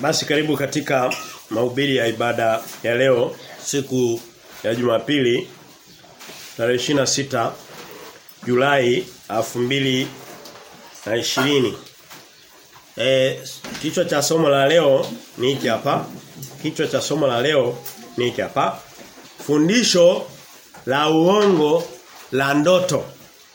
Basi karibu katika mahubiri ya ibada ya leo siku ya Jumapili tarehe 26 Julai 2020. Eh kichwa cha somo la leo ni hiki hapa. Kichwa cha somo la leo ni hiki hapa. Fundisho la uongo la ndoto.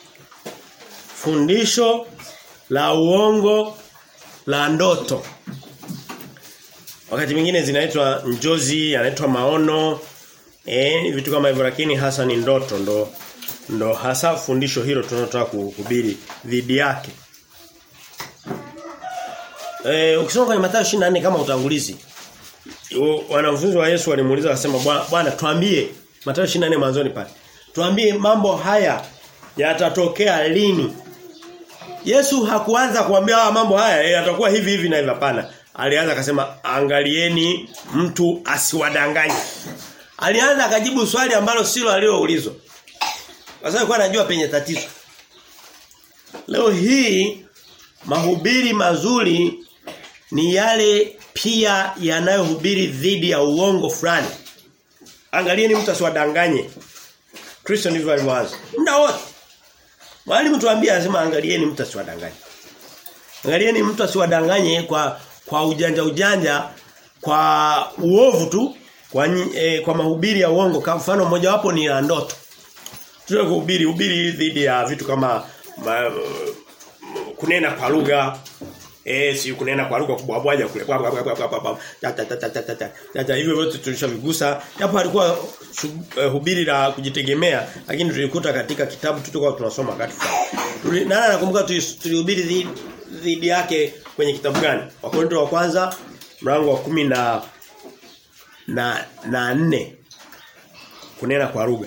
Fundisho la uongo la ndoto. Wakati mwingine zinaitwa njozi, anaitwa maono, eh vitu kama hivyo lakini hasa ni ndoto ndo ndo hasa fundisho hilo tunalotaka kuhubiri dhidi yake. Eh ukisoma kwenye Mathayo 24 kama utangulizi wanafunzi wa Yesu walimuuliza wakasema bwana tuambie Mathayo 24 mwanzoni pale. Tuambie mambo haya yatatokea lini? Yesu hakuanza kuambia mambo haya yatakuwa hivi hivi na hivi hapana. Alianza akasema angalieni mtu asiwadanganye. Alianza akajibu swali ambalo silo alioulizwa. Kwa sababu anajua penye tatizo. Leo hii mahubiri mazuri ni yale pia yanayohubiri dhidi ya uongo fulani. Angalieni mtu asiwadanganye. Kristo ndivyo alivyoanza. Muda wote. Mwalimu tuambia anasema angalieni mtu asiwadanganye. Angalieni mtu asiwadanganye kwa kwa ujanja ujanja kwa uovu tu kwa e, kwa mahubiri ya uongo kama mfano mmoja wapo ni la ndoto. Tuna kuhubiri hubiri dhidi ya vitu kama ma, kunena kwa lugha eh si kunena kwa lugha kubwabwaja kule hivyo vyote tulishavigusa japo alikuwa uh, hubiri la kujitegemea lakini tulikuta katika kitabu tulikuwa tunasoma wakati fulani nani anakumbuka tulihubiri dhidi yake kwenye kitabu gani wakorintho wa kwanza mlango wa kumi na na na nne kunena kwa lugha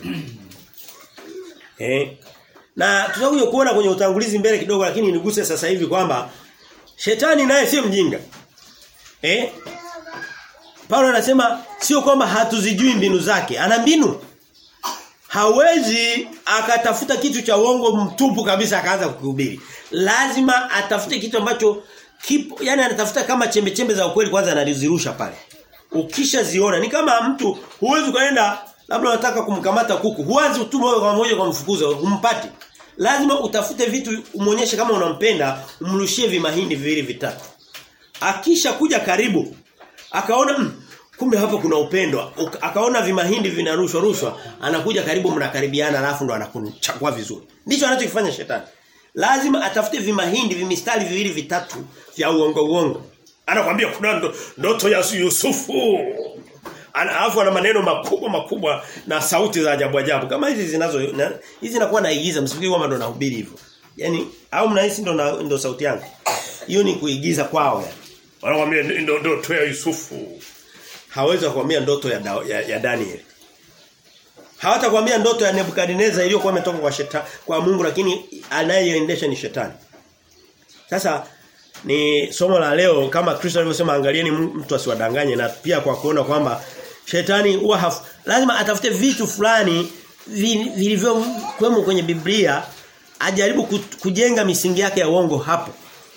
eh na tutakuja kuona kwenye utangulizi mbele kidogo lakini niguse sasa hivi kwamba shetani naye sio mjinga. Eh? Paulo anasema sio kwamba hatuzijui mbinu zake, ana mbinu. Hawezi akatafuta kitu cha uongo mtupu kabisa akaanza kukuhubiri. Lazima atafute kitu ambacho kipo, yani anatafuta kama chembe chembe za ukweli kwanza analizirusha pale. Ukishaziona ni kama mtu huwezi kaenda labda unataka kumkamata kuku, huanzi utuma kwa moja kwa mfukuza, humpati. Lazima utafute vitu umuonyeshe kama unampenda, umrushie vimahindi viwili vitatu. Akisha kuja karibu, akaona mm, kumbe hapa kuna upendo. Akaona vimahindi vinarushwa rushwa, anakuja karibu mnakaribiana alafu ndo anakuchagua vizuri. Ndicho anachokifanya shetani. Lazima atafute vimahindi vimistari viwili vitatu vya uongo uongo. Anakuambia kuna ndoto ya Yusufu. Alafu ana maneno makubwa makubwa na sauti za ajabu ajabu. Kama hizi zinazo na, hizi zinakuwa naigiza msifikiri kwamba ndo nahubiri hivyo. Yaani au mnahisi ndo na, ndo sauti yangu. Hiyo ni kuigiza kwao yani. Wanakuambia ndo ndoto ya Yusufu. Hawezi kukwambia ndoto ya, ya, ya Daniel. Hawatakwambia ndoto ya Nebukadneza iliyokuwa imetoka kwa shetani kwa Mungu lakini anayeendesha ni shetani. Sasa ni somo la leo kama Kristo alivyosema angalieni mtu asiwadanganye na pia kwa kuona kwamba shetani huwa lazima atafute vitu fulani vilivyo kwemo kwenye Biblia ajaribu kujenga misingi yake ya uongo hapo.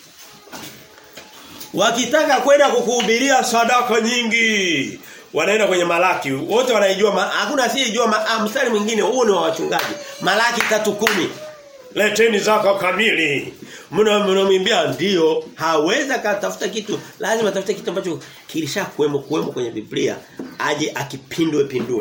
Wakitaka kwenda kukuhubiria sadaka nyingi wanaenda kwenye Malaki wote wanaijua hakuna asiyejua mstari mwingine huo ni wa wachungaji Malaki 3:10 leteni zaka kamili mnamwambia ndio haweza katafuta kitu lazima atafute kitu ambacho kilishakuwemo kuwemo kwenye Biblia aje akipindwe pindue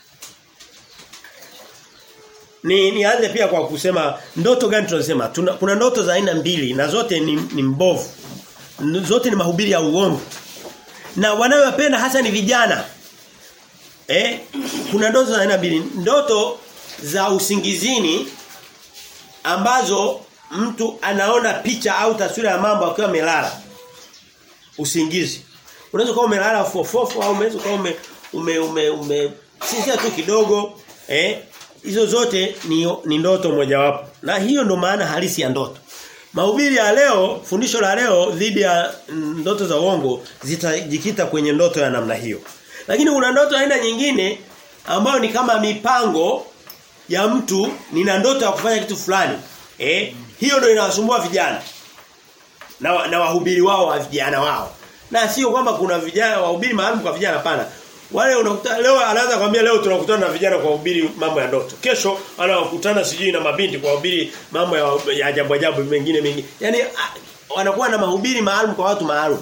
ni nianze pia kwa kusema ndoto gani tunasema Tuna, kuna ndoto za aina mbili na zote ni, ni mbovu zote ni mahubiri ya uongo na wanayopenda hasa ni vijana eh kuna ndoto za aina mbili ndoto za usingizini ambazo mtu anaona picha au taswira ya mambo akiwa amelala usingizi unaweza kuwa umelala fofofo au unaweza kuwa ume ume ume, ume sinzia tu kidogo eh hizo zote ni, ni ndoto mojawapo na hiyo ndo maana halisi ya ndoto mahubiri ya leo fundisho la leo dhidi ya ndoto za uongo zitajikita kwenye ndoto ya namna hiyo lakini kuna ndoto aina nyingine ambayo ni kama mipango ya mtu nina ndoto ya kufanya kitu fulani eh hiyo ndio inawasumbua vijana na, na wahubiri wao wa vijana wao Na sio kwamba kuna vijana wahubiri maalum kwa vijana pana. Wale unakuta leo anaanza kwambia leo tunakutana na vijana kwa ubiri mambo ya ndoto. Kesho anakutana sijui na mabinti kwa ubiri mambo ya, ya ajabu ajabu mengine mengi. Yaani wanakuwa na mahubiri maalum kwa watu maalum.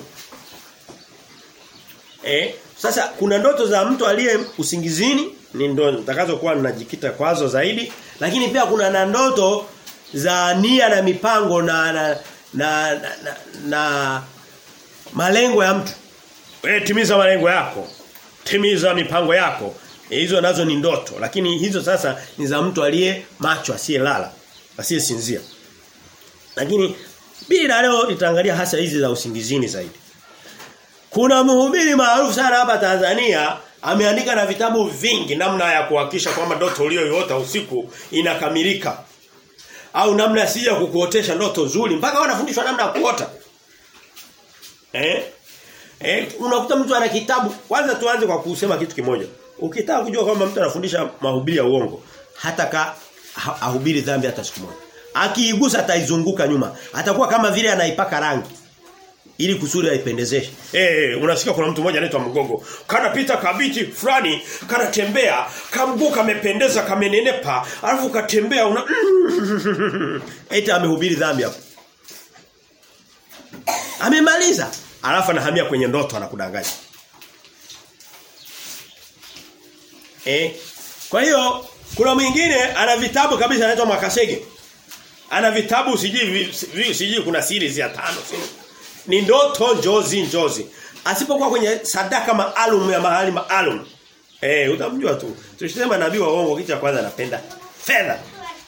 Eh, sasa kuna ndoto za mtu aliye usingizini ni ndo nitakazokuwa ninajikita kwazo zaidi, lakini pia kuna na ndoto za nia na mipango na na na, na, na, na malengo ya mtu. Wewe timiza malengo yako. Timiza mipango yako. E, hizo nazo ni ndoto, lakini hizo sasa ni za mtu aliye macho asiyelala, asiyesinzia. Lakini bila leo itaangalia hasa hizi za usingizini zaidi. Kuna mhubiri maarufu sana hapa Tanzania ameandika na vitabu vingi namna ya kuhakikisha kwamba ndoto uliyoiota usiku inakamilika. Au namna asija kukuotesha ndoto nzuri mpaka wanafundishwa namna ya kuota. Eh? Eh, unakuta mtu ana kitabu. Kwanza tuanze kwa kusema kitu kimoja. Ukitaka kujua kwamba mtu anafundisha mahubiri ya uongo, hata ka ha, ahubiri dhambi hata siku moja. Akiigusa ataizunguka nyuma. Atakuwa kama vile anaipaka rangi ili kusudi aipendezeshe. Eh, hey, unasikia kuna mtu mmoja anaitwa Mgogo. Kana pita kabiti fulani, kana tembea, kamguu kamependeza, kamenenepa, alafu katembea una Eti amehubiri dhambi hapo. Amemaliza. Alafu anahamia kwenye ndoto anakudanganya. Eh? Kwa hiyo kuna mwingine ana vitabu kabisa anaitwa Makasege. Ana vitabu sijui sijui kuna series ya tano sijui ni ndoto njozi njozi. Asipokuwa kwenye sadaka maalum ya mahali maalum. Eh, utamjua tu. Tulisema nabii wa uongo kitu cha kwanza anapenda fedha.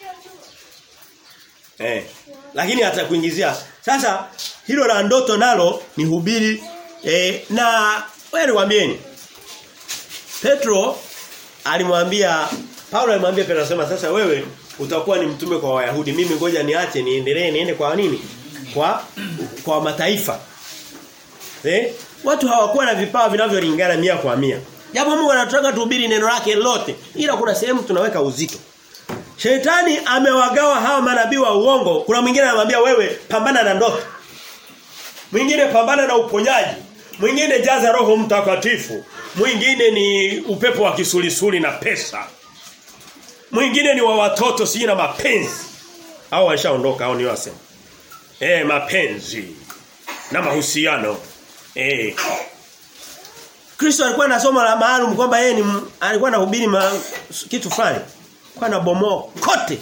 Eh. Lakini atakuingizia. Sasa hilo la ndoto nalo ni hubiri eh, na wewe niwaambieni. Petro alimwambia Paulo alimwambia Petro sema sasa wewe utakuwa ni mtume kwa Wayahudi. Mimi ngoja niache niendelee niende kwa nini? Kwa kwa mataifa. Eh? Watu hawakuwa na vipawa vinavyolingana mia kwa mia. Japo Mungu anataka tuhubiri neno lake lote, ila kuna sehemu tunaweka uzito. Shetani amewagawa hawa manabii wa uongo. Kuna mwingine anamwambia wewe pambana na ndoto. Mwingine pambana na uponyaji. Mwingine jaza roho mtakatifu. Mwingine ni upepo wa kisulisuli na pesa. Mwingine ni wa watoto si na mapenzi. Hao washaondoka hao ni wasema. Eh mapenzi na mahusiano. Eh Kristo alikuwa anasoma la maalum kwamba yeye ni alikuwa anahubiri ma, kitu fulani. Kwa na bomoa kote.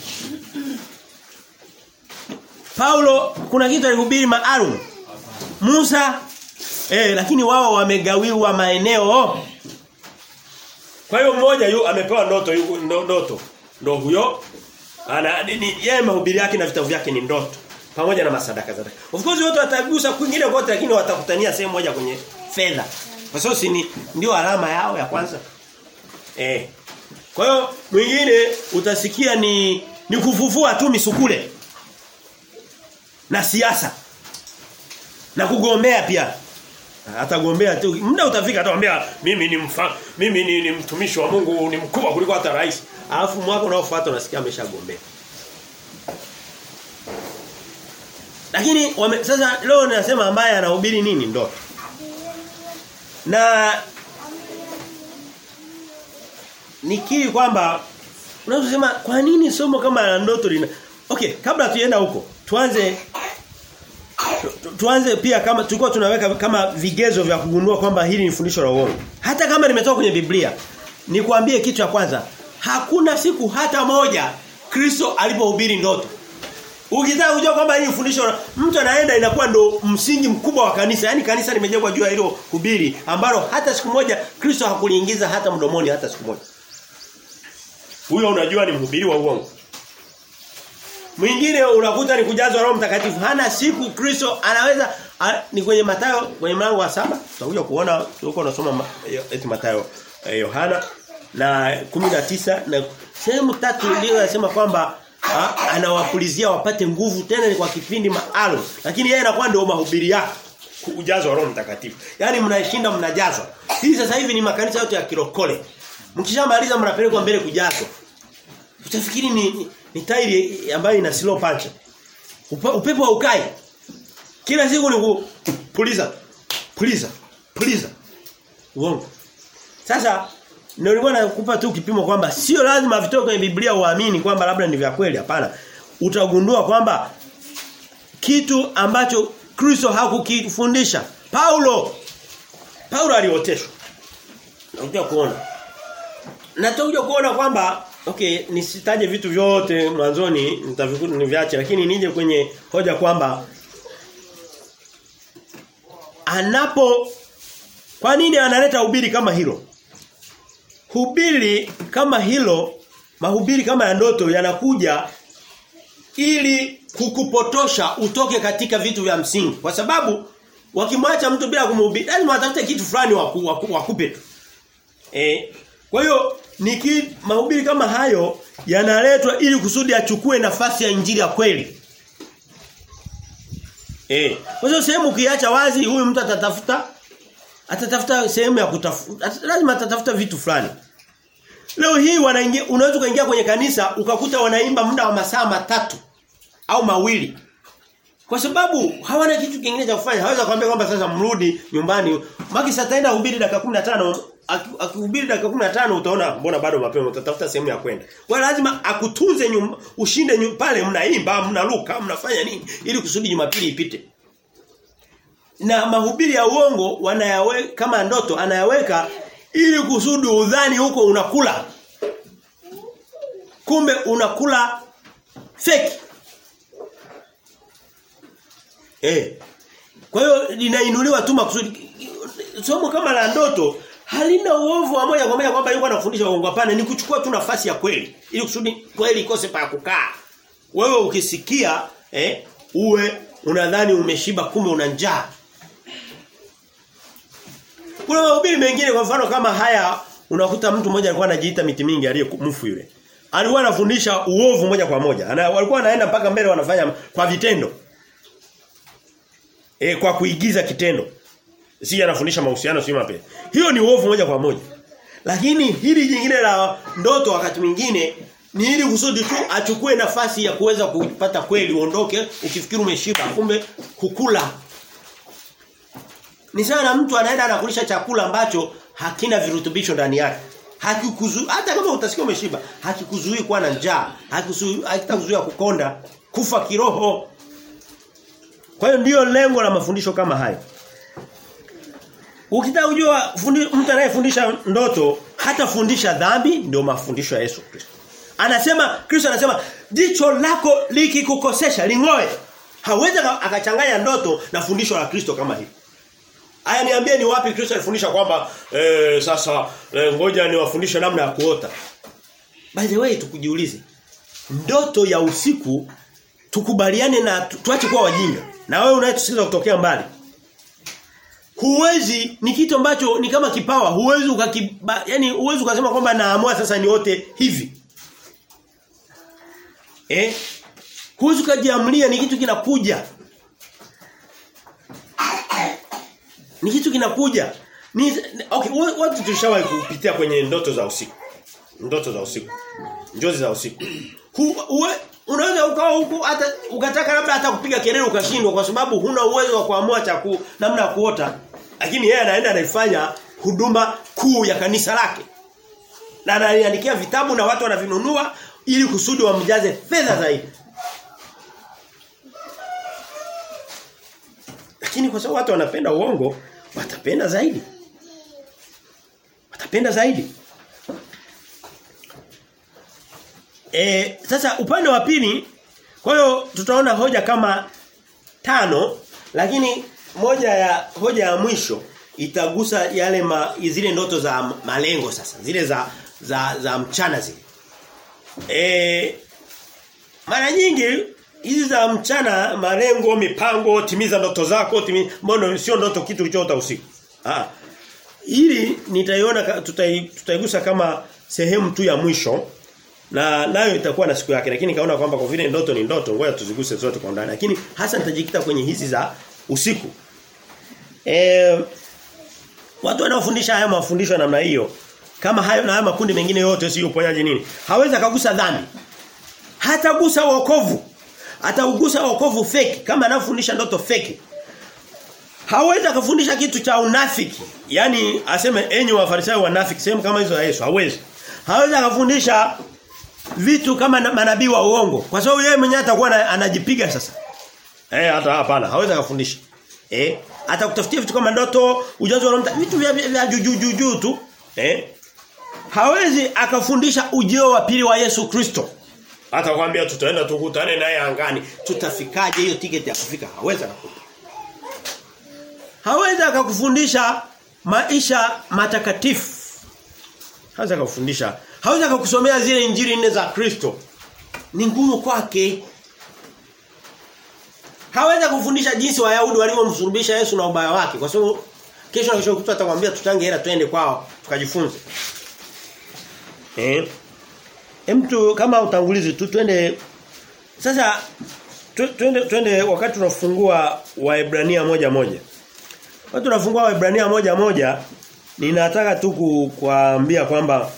Paulo kuna kitu alihubiri maalum. Musa eh lakini wao wamegawiwa maeneo. Kwa hiyo mmoja yu amepewa ndoto yu, ndoto. Ndo huyo ana ni yeye mahubiri yake na vitabu vyake ni ndoto pamoja na masadaka zake. Of course wote watagusa kwingine kote lakini watakutania sehemu moja kwenye fedha. Kwa sababu si ni ndio alama yao ya kwanza. Eh. Kwa hiyo mwingine utasikia ni ni kufufua tu misukule. Na siasa. Na kugombea pia. Atagombea tu. Muda utafika atakwambia mimi ni mfa, mimi ni, ni mtumishi wa Mungu ni mkubwa kuliko hata rais. Alafu mwaka unaofuata unasikia ameshagombea. Lakini wame, sasa leo ninasema ambaye anahubiri nini ndoto. Na nikiri kwamba unaweza kusema kwa nini somo kama la ndoto lina Okay, kabla tuenda huko, tuanze tu, tuanze pia kama tulikuwa tunaweka kama vigezo vya kugundua kwamba hili ni fundisho la uongo. Hata kama limetoka kwenye Biblia, nikwambie kitu cha kwanza, hakuna siku hata moja Kristo alipohubiri ndoto. Ukitaka kujua kwamba hili fundisho mtu anaenda inakuwa ndo msingi mkubwa wa kanisa. Yaani kanisa limejengwa juu ya hilo hubiri ambalo hata siku moja Kristo hakuliingiza hata mdomoni hata siku moja. Huyo unajua ni mhubiri wa uongo. Mwingine unakuta ni kujazwa Roho Mtakatifu. Hana siku Kristo anaweza a, ni kwenye Mathayo kwenye mlango wa saba tutakuja kuona tuko tunasoma eti Mathayo Yohana na 19 na sehemu tatu ndio yanasema kwamba Ha, anawapulizia wapate nguvu tena ni kwa kipindi maalum lakini yeye anakuwa ndio mahubiri yake kujazwa roho mtakatifu yani mnashinda mnajazwa hii sasa hivi ni makanisa yote ya kirokole mkishamaliza mnapelekwa mbele kujazwa utafikiri ni, ni, ni tairi ambayo ina slow punch Upe, upepo haukai kila siku ni kupuliza Puliza. Puliza. Uongo. Sasa ndio nilikuwa nakupa tu kipimo kwamba sio lazima vitoke kwenye Biblia uamini kwamba labda ni vya kweli hapana. Utagundua kwamba kitu ambacho Kristo hakukifundisha. Paulo Paulo alioteshwa. Nakuja kuona. Natakuja kuona kwamba okay nisitaje vitu vyote mwanzoni nitavikuta niviache lakini nije kwenye hoja kwamba anapo kwa nini analeta ubiri kama hilo? Hubiri kama hilo, mahubiri kama ya ndoto yanakuja ili kukupotosha utoke katika vitu vya msingi. Kwa sababu wakimwacha mtu bila kumhubiri, lazima watafute kitu fulani waku, waku, wakupe. Eh, kwa hiyo niki mahubiri kama hayo yanaletwa ili kusudi achukue nafasi ya injili ya kweli. Eh, kwa hiyo sehemu ukiacha wazi huyu mtu atatafuta atatafuta sehemu ya kutafuta lazima atatafuta vitu fulani. Leo hii wanaingia unaweza kuingia kwenye kanisa ukakuta wanaimba muda wa masaa matatu au mawili. Kwa sababu hawana kitu kingine cha kufanya. Haweza kuambia kwamba sasa mrudi nyumbani. Maki sasa ataenda hubiri dakika 15 akihubiri dakika 15 utaona mbona bado mapema utatafuta sehemu ya kwenda. Kwa lazima akutunze nyumba, ushinde nyumba pale mnaimba, mnaruka, mnafanya nini ili kusudi Jumapili ipite. Na mahubiri ya uongo wanayaweka kama ndoto anayaweka ili kusudi udhani huko unakula. Kumbe unakula fake. Eh. Kwa hiyo linainuliwa tu makusudi somo kama la ndoto halina uovu wa moja kwa moja kwamba yuko anafundisha uongo hapana ni kuchukua tu nafasi ya kweli ili kusudi kweli ikose pa kukaa. Wewe ukisikia eh uwe unadhani umeshiba kumbe una njaa. Kuna mahubiri mengine kwa mfano kama haya unakuta mtu mmoja alikuwa anajiita miti mingi aliyemfu yule. Alikuwa anafundisha uovu moja kwa moja. Ana, walikuwa wanaenda mpaka mbele wanafanya kwa vitendo. E, kwa kuigiza kitendo. Si anafundisha mahusiano si mapenzi. Hiyo ni uovu moja kwa moja. Lakini hili jingine la ndoto wakati mwingine ni ili kusudi tu achukue nafasi ya kuweza kupata kweli uondoke ukifikiri umeshiba kumbe kukula. Ni sawa na mtu anaenda anakulisha chakula ambacho hakina virutubisho ndani yake. Hakikuzuia hata kama utasikia umeshiba, hakikuzuii kuwa na njaa, hakikuzuii hakitakuzuia kukonda, kufa kiroho. Kwa hiyo ndiyo lengo la mafundisho kama hayo. Ukitaka kujua mtu anayefundisha ndoto hata fundisha dhambi ndio mafundisho ya Yesu Kristo. Anasema Kristo anasema jicho lako likikukosesha lingoe. Hawezi akachanganya ndoto na fundisho la Kristo kama hili. Aya niambie ni wapi Kristo alifundisha kwamba eh, sasa eh, ngoja niwafundishe namna ya kuota. By the way tukujiulize. Ndoto ya usiku tukubaliane na tuache kuwa wajinga. Na wewe unayetusikiza kutokea mbali. Huwezi ni kitu ambacho ni kama kipawa, huwezi ukakiba, yani huwezi ukasema kwamba naamua sasa niote hivi. Eh? Huwezi ukajiamlia ni kitu kinakuja. Ni kitu kinakuja. Ni okay, watu tulishawahi kupitia kwenye ndoto za usiku. Ndoto za usiku. Njozi za usiku. Hu, uwe, unaweza ukawa huku hata ukataka labda hata kupiga kelele ukashindwa kwa sababu huna uwezo wa kuamua cha ku, namna ya kuota. Lakini yeye anaenda anaifanya huduma kuu ya kanisa lake. Na ananiandikia vitabu na watu wanavinunua ili kusudi wamjaze fedha zaidi. Lakini kwa sababu watu wanapenda uongo, watapenda zaidi. Watapenda zaidi. E, sasa upande wa pili kwa hiyo tutaona hoja kama tano lakini moja ya hoja ya mwisho itagusa yale ma, zile ndoto za malengo sasa zile za za za mchana zile. E, mara nyingi hizi za mchana malengo mipango timiza ndoto zako timiza mbona sio ndoto kitu kilichoota usiku. Ah. Ili nitaiona tutaigusa kama sehemu tu ya mwisho na nayo itakuwa na siku yake lakini kaona kwamba kwa vile ndoto ni ndoto ngoja tuziguse zote kwa ndani lakini hasa nitajikita kwenye hizi za usiku eh watu wanaofundisha haya mafundisho ya namna hiyo kama hayo na haya makundi mengine yote sio uponyaji nini hawezi akagusa dhambi hatagusa wokovu ataugusa wokovu fake kama anafundisha ndoto fake Hawezi akafundisha kitu cha unafiki. Yaani aseme enyi wafarisayo wanafiki sehemu kama hizo ya Yesu. Hawezi. Hawezi akafundisha vitu kama manabii wa uongo. Kwa sababu yeye mwenyewe atakuwa anajipiga sasa. Eh hata hapana, hawezi akafundisha. Eh atakutafutia vitu kama ndoto, ujazo wa vitu vya, vya juu juu juu tu. Eh hawezi akafundisha ujio wa pili wa Yesu Kristo. Hata kwambia tutaenda tukutane naye angani. Tutafikaje hiyo tiketi ya kufika? Hawezi akakupa. Hawezi akakufundisha maisha matakatifu. Hawezi akakufundisha. Hawezi akakusomea zile injili nne za Kristo. Ni ngumu kwake. Hawezi kufundisha jinsi Wayahudi walivyomsulubisha Yesu na ubaya wake kwa sababu kesho na kesho kutwa atakwambia tutange hela twende kwao tukajifunze. Eh? Mtu kama utangulizi tu twende sasa twende twende wakati tunafungua Waebrania moja moja. Wakati tunafungua Waebrania moja moja ninataka tu kuambia kwamba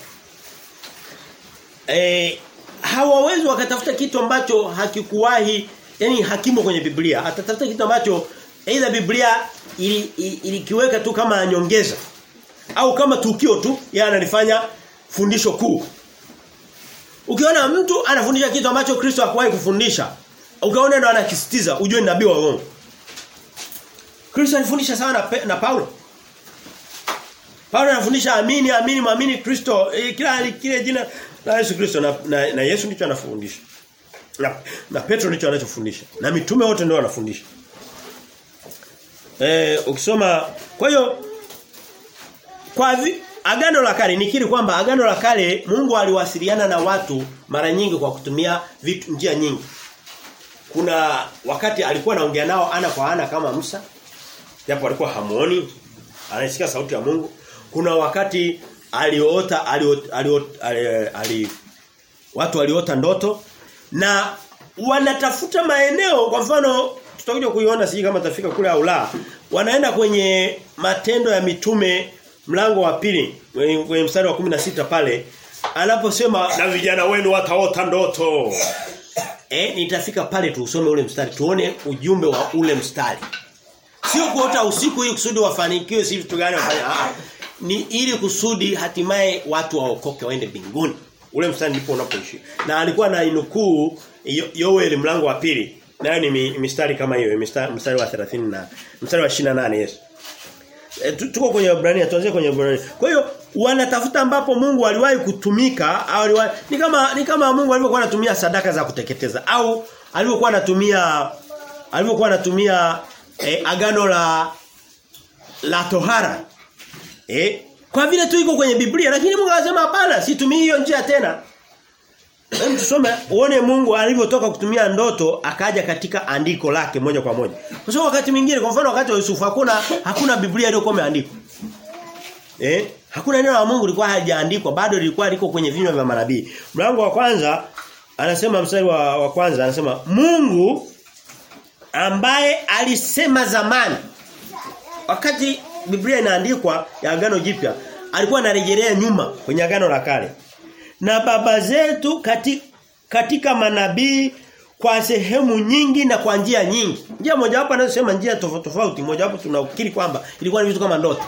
eh hawawezi wakatafuta kitu ambacho hakikuwahi yani hakimo kwenye Biblia. Atatafuta kitu ambacho aidha Biblia ilikiweka ili tu kama nyongeza au kama tukio tu yeye analifanya fundisho kuu. Ukiona mtu anafundisha kitu ambacho Kristo hakuwahi kufundisha, ukaona ndo anakisitiza, ujue ni nabii wa uongo. Kristo alifundisha sana na, na Paulo. Paulo anafundisha amini amini muamini Kristo e, kila kile jina la Yesu Kristo na, na, na Yesu ndicho anafundisha. Na, na Petro ndicho anachofundisha. Na mitume wote ndio wanafundisha. Eh ukisoma kwa hiyo kwa vi, agano la kale nikiri kwamba agano la kale Mungu aliwasiliana na watu mara nyingi kwa kutumia vitu njia nyingi. Kuna wakati alikuwa anaongea nao ana kwa ana kama Musa. Japo alikuwa hamuoni, anasikia sauti ya Mungu. Kuna wakati aliota aliota, aliota, aliota, ali, watu waliota ndoto na wanatafuta maeneo kwa mfano tutakuja kuiona siji kama tafika kule au la wanaenda kwenye matendo ya mitume mlango wa pili kwenye mstari wa 16 pale anaposema na vijana wenu wataota ndoto eh nitafika pale tu usome ule mstari tuone ujumbe wa ule mstari sio kuota usiku ili kusudi wafanikiwe si vitu gani wafanye ah ni ili kusudi hatimaye watu waokoke waende mbinguni ule mstari ndipo unapoishi na alikuwa na inukuu Yoel mlango wa pili nayo ni mistari kama hiyo mistari, mstari wa 30 na mstari wa 28 Yesu e, tuko kwenye Ibrania tuanze kwenye Ibrania kwa hiyo wanatafuta ambapo Mungu aliwahi kutumika au aliwahi ni kama ni kama Mungu alivyokuwa anatumia sadaka za kuteketeza au alivyokuwa anatumia alivyokuwa anatumia e, agano la la tohara eh kwa vile tu iko kwenye Biblia lakini Mungu anasema hapana situmii hiyo njia tena Hem tusome uone Mungu alivyotoka kutumia ndoto akaja katika andiko lake moja kwa moja. Kwa sababu wakati mwingine kwa mfano wakati wa Yusufu hakuna hakuna Biblia iliyokuwa imeandikwa. Eh? Hakuna neno la Mungu lilikuwa halijaandikwa bado lilikuwa liko kwenye vinywa vya manabii. Mlango wa kwanza anasema mstari wa, wa kwanza anasema Mungu ambaye alisema zamani wakati Biblia inaandikwa ya agano jipya alikuwa anarejelea nyuma kwenye agano la kale na baba zetu katika, katika manabii kwa sehemu nyingi na kwa njia nyingi. Njia moja wapo anasema njia tofauti tofauti, moja wapo tunaukiri kwamba ilikuwa ni vitu kama ndoto.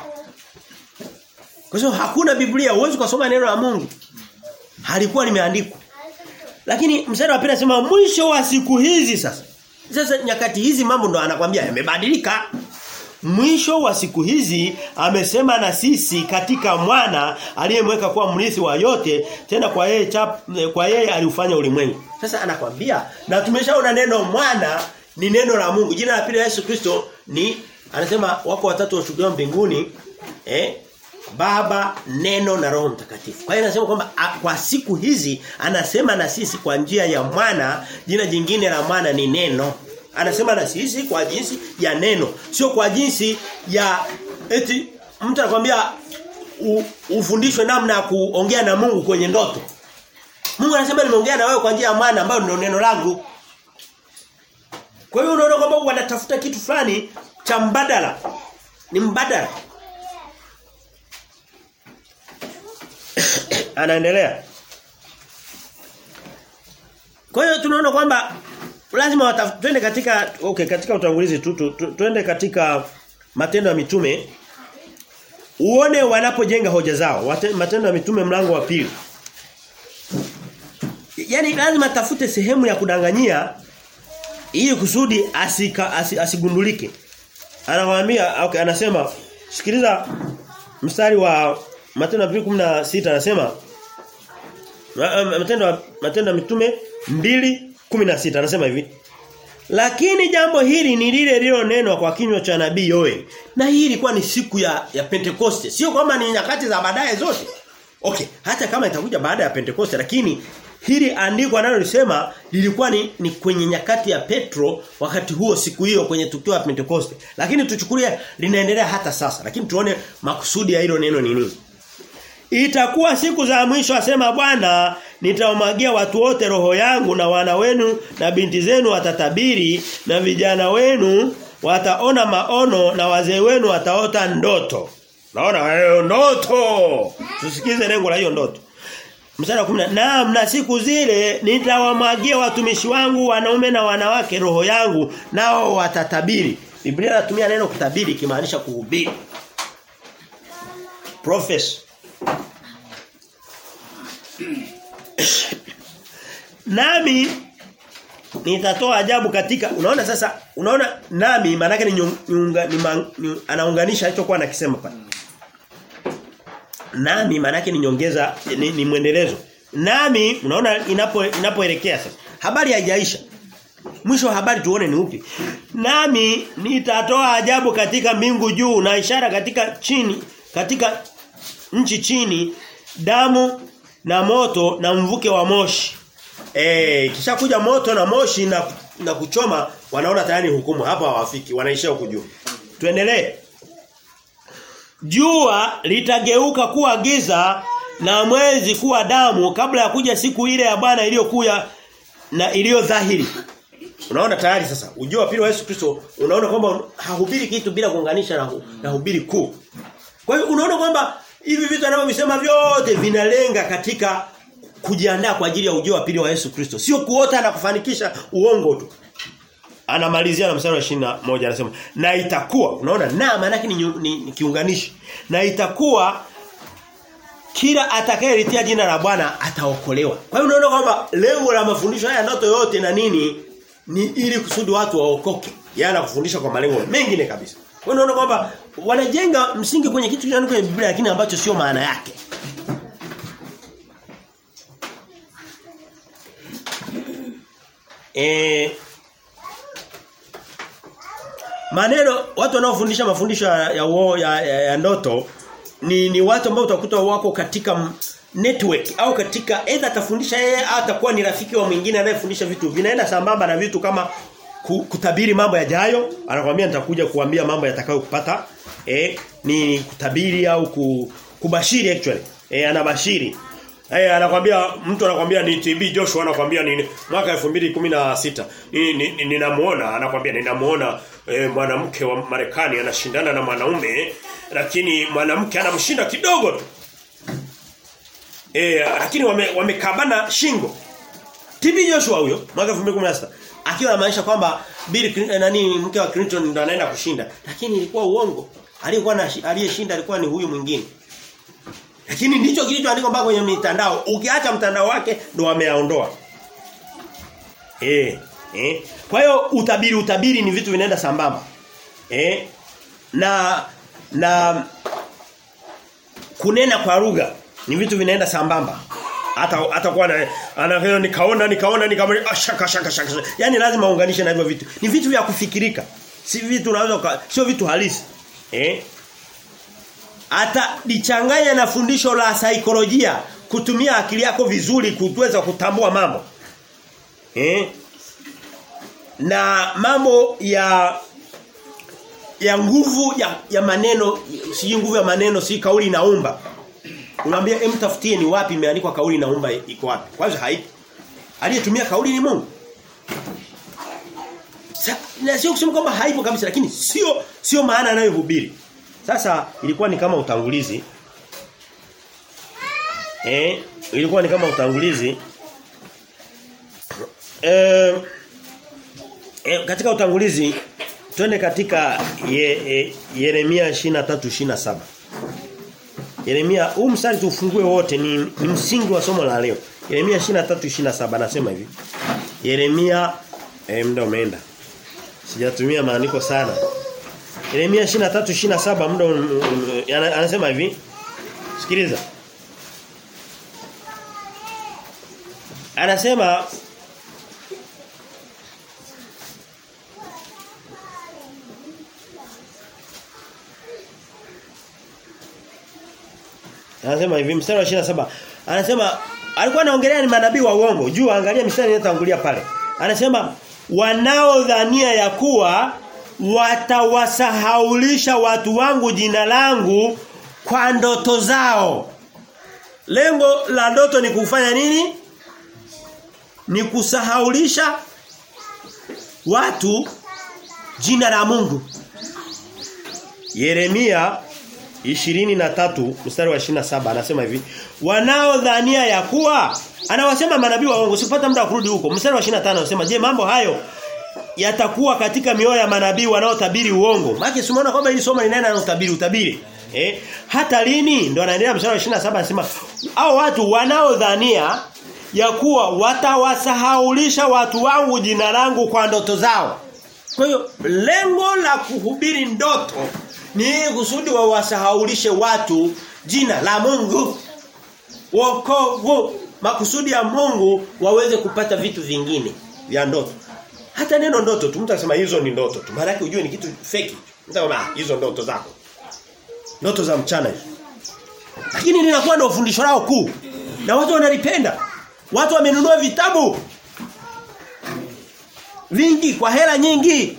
Kwa sababu hakuna Biblia, huwezi kusoma neno la Mungu. Halikuwa limeandikwa. Lakini mstari wa pili anasema mwisho wa siku hizi sasa. Sasa nyakati hizi mambo ndo anakwambia yamebadilika. Mwisho wa siku hizi amesema na sisi katika mwana aliyemweka kuwa mrithi wa yote tena kwa yeye chap, kwa yeye aliufanya ulimwengu. Sasa anakwambia na tumeshaona neno mwana ni neno la Mungu. Jina la pili la Yesu Kristo ni anasema wako watatu washuhudiwa mbinguni eh Baba, Neno na Roho Mtakatifu. Kwa hiyo anasema kwamba kwa siku hizi anasema na sisi kwa njia ya mwana, jina jingine la mwana ni neno. Anasema na sisi kwa jinsi ya neno, sio kwa jinsi ya eti mtu anakuambia ufundishwe namna ya kuongea na Mungu kwenye ndoto. Mungu anasema nimeongea na wewe kwa njia ya mwana ambayo ndio neno langu. Kwa hiyo unaona kwamba wanatafuta kitu fulani cha mbadala. Ni mbadala. Anaendelea. Kwa hiyo tunaona kwamba lazima twende katika okay katika utangulizi tu twende katika Matendo ya Mitume uone wanapojenga hoja zao. Wate, matendo ya Mitume mlango wa pili. Yaani lazima tafute sehemu ya kudanganyia ili kusudi asika, as, asigundulike. Anawaambia okay, anasema sikiliza mstari wa Matendo ya 16 anasema Matendo Matendo ya Mitume 2:16 anasema hivi lakini jambo hili ni lile lililonenwa kwa kinywa cha nabii Yoel. Na hii ilikuwa ni siku ya ya Pentekoste. Sio kwamba ni nyakati za baadaye zote. Okay, hata kama itakuja baada ya Pentekoste lakini hili andiko analolisema lilikuwa ni, ni kwenye nyakati ya Petro wakati huo siku hiyo kwenye tukio la Pentekoste. Lakini tuchukulie linaendelea hata sasa. Lakini tuone makusudi ya hilo neno ni nini. Itakuwa siku za mwisho asema Bwana nitawamwagia watu wote roho yangu na wana wenu na binti zenu watatabiri na vijana wenu wataona maono na wazee wenu wataota ndoto. Naona hayo ndoto. Tusikize lengo la hiyo ndoto. Mstari wa 10 Naam na siku zile nitawamwagia watumishi wangu wanaume na wanawake roho yangu nao watatabiri. Biblia inatumia neno kutabiri kimaanisha kuhubiri. Profess nami nitatoa ajabu katika unaona sasa unaona nami maana yake ni, nyunga, ni, man, ni anaunganisha alichokuwa anakisema pale nami maana yake ni nyongeza ni, ni mwendelezo nami unaona inapo inapoelekea sasa habari haijaisha mwisho wa habari tuone ni upi nami nitatoa ajabu katika mbingu juu na ishara katika chini katika nchi chini damu na moto na mvuke wa moshi. Eh, kisha kuja moto na moshi na na kuchoma wanaona tayari hukumu hapa hawafiki wanaishia huko juu. Tuendelee. Jua litageuka kuwa giza na mwezi kuwa damu kabla ya kuja siku ile ya Bwana iliyokuja na iliyo dhahiri. Unaona tayari sasa ujio wa pili wa Yesu Kristo unaona kwamba hahubiri kitu bila kuunganisha na, na hubiri kuu. Kwa hiyo unaona kwamba hivi vitu anavyosema vyote vinalenga katika kujiandaa kwa ajili ya ujio wa pili wa Yesu Kristo. Sio kuota na kufanikisha uongo tu. Anamalizia na mstari wa 21 anasema na itakuwa unaona na maana yake ni, ni, ni kiunganishi. Na itakuwa kila atakayelitia jina la Bwana ataokolewa. Kwa hiyo unaona kwamba lengo la mafundisho haya ndoto yote na nini ni ili kusudi watu waokoke. Yana kufundisha kwa malengo mengine kabisa. Kwa unaona kwamba wanajenga msingi kwenye kitu kinachoandikwa kwenye Biblia lakini ambacho sio maana yake. E, maneno watu wanaofundisha mafundisho ya ya, ya, ya, ya ndoto ni ni watu ambao utakuta wako katika network au katika either atafundisha yeye au atakuwa ni rafiki wa mwingine anayefundisha vitu vinaenda sambamba na vitu kama kutabiri mambo yajayo anakuambia nitakuja kuambia mambo yatakayokupata eh ni kutabiri au kubashiri actually eh anabashiri eh anakuambia mtu anakuambia ni TB Joshua anakuambia ni mwaka 2016 ninamuona ni, ni anakuambia ninamuona eh, mwanamke wa Marekani anashindana na mwanaume lakini mwanamke anamshinda kidogo tu eh lakini wamekabana wame shingo TB Joshua huyo mwaka 2016 akiwa anamaanisha kwamba Bill nani mke wa Clinton ndo anaenda kushinda lakini ilikuwa uongo aliyekuwa aliyeshinda alikuwa ni huyu mwingine lakini ndicho kilichoandikwa mpaka kwenye mitandao ukiacha mtandao wake ndo wameaondoa eh eh kwa hiyo utabiri utabiri ni vitu vinaenda sambamba eh na na kunena kwa lugha ni vitu vinaenda sambamba hata atakuwa na ana nikaona nikaona nikaona shaka shaka shaka yani lazima uunganishe na hivyo vitu ni vitu vya kufikirika si vitu unaweza sio vitu halisi eh hata lichanganya na fundisho la saikolojia kutumia akili yako vizuri kuweza kutambua mambo eh na mambo ya ya nguvu ya, ya maneno si nguvu ya maneno si kauli inaumba Unaambia hem tafutie ni wapi imeandikwa kauli naomba iko wapi? Kwanza haipo. Aliyetumia kauli ni Mungu. Sa, na sio kusema kwamba haipo kabisa lakini sio sio maana anayohubiri. Sasa ilikuwa ni kama utangulizi. Eh, ilikuwa ni kama utangulizi. Eh, eh katika utangulizi twende katika ye, ye, Yeremia 23:27. Yeremia huu mstari tufungue wote ni, ni msingi wa somo la leo. Yeremia 23:27 anasema hivi. Yeremia eh, muda umeenda. Sijatumia maandiko sana. Yeremia 23:27 muda um, um, anasema hivi. Sikiliza. Anasema Anasema hivi mstari wa 27. Anasema alikuwa anaongelea ni manabii wa uongo. Juu angalia mstari inayotangulia pale. Anasema wanaodhania ya kuwa watawasahaulisha watu wangu jina langu kwa ndoto zao. Lengo la ndoto ni kufanya nini? Ni kusahaulisha watu jina la Mungu. Yeremia 23 mstari wa 27 anasema hivi wanaodhania ya kuwa anawasema manabii wa uongo sipata muda kurudi huko mstari wa 25 anasema je mambo hayo yatakuwa katika mioyo ya manabii wanaotabiri uongo maana simuona kwamba hili somo linaenda na utabiri utabiri eh hata lini ndo anaendelea mstari wa 27 anasema hao watu wanaodhania ya kuwa watawasahaulisha watu wangu jina langu kwa ndoto zao kwa hiyo lengo la kuhubiri ndoto ni kusudi wawasahaulishe watu jina la Mungu. Wokovu makusudi ya Mungu waweze kupata vitu vingine vya ndoto. Hata neno ndoto tu mtu akisema hizo ni ndoto tu. Maana ujue ni kitu fake. Mtu ah hizo ndoto zako. Ndoto za mchana hizo. Lakini linakuwa ndio fundisho lao kuu. Na watu wanalipenda. Watu wamenunua vitabu vingi kwa hela nyingi.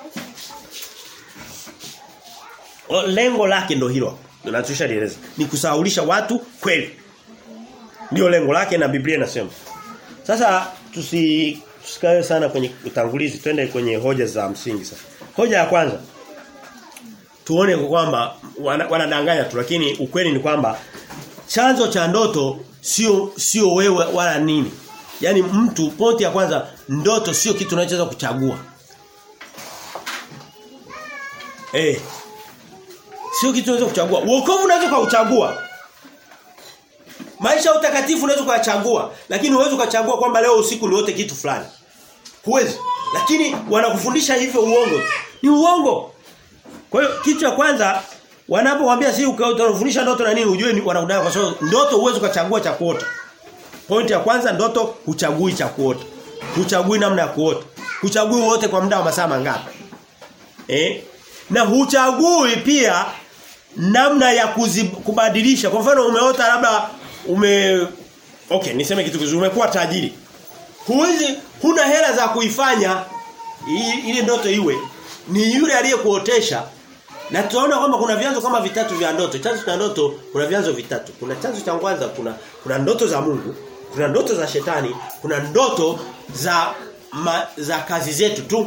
O, lengo lake ndo hilo. Tunatushalieleza. Ni kusahaulisha watu kweli. Ndio lengo lake na Biblia inasema. Sasa tusi tusikae sana kwenye utangulizi twende kwenye hoja za msingi sasa. Hoja ya kwanza. Tuone kwamba wanadanganya wana tu lakini ukweli ni kwamba chanzo cha ndoto sio sio wewe wala nini. Yaani mtu pointi ya kwanza ndoto sio kitu unachoweza kuchagua. Eh. Sio kitu unaweza kuchagua. Wokovu unaweza kuchagua. Maisha ya utakatifu unaweza kuchagua, lakini huwezi kuchagua kwamba leo usiku ni wote kitu fulani. Huwezi. Lakini wanakufundisha hivyo uongo. Ni uongo. Kwa hiyo kitu cha kwanza wanapokuambia si utafundisha ndoto na nini ujue ni wanakudai kwa sababu ndoto huwezi kuchagua cha kuota. Point ya kwanza ndoto huchagui cha kuota. Huchagui namna ya kuota. Huchagui wote kwa muda wa masaa mangapi. Eh? Na huchagui pia namna ya kuzib, kubadilisha. Kwa mfano umeota labda ume Okay, niseme kitu kizuri. Umekuwa tajiri. Huwezi huna hela za kuifanya ile ndoto iwe. Ni yule aliyekuotesha. Na tunaona kwamba kuna vyanzo kama vitatu vya ndoto. Chanzo cha ndoto kuna vyanzo vitatu. Kuna chanzo cha kwanza kuna kuna ndoto za Mungu, kuna ndoto za shetani, kuna ndoto za ma, za kazi zetu tu.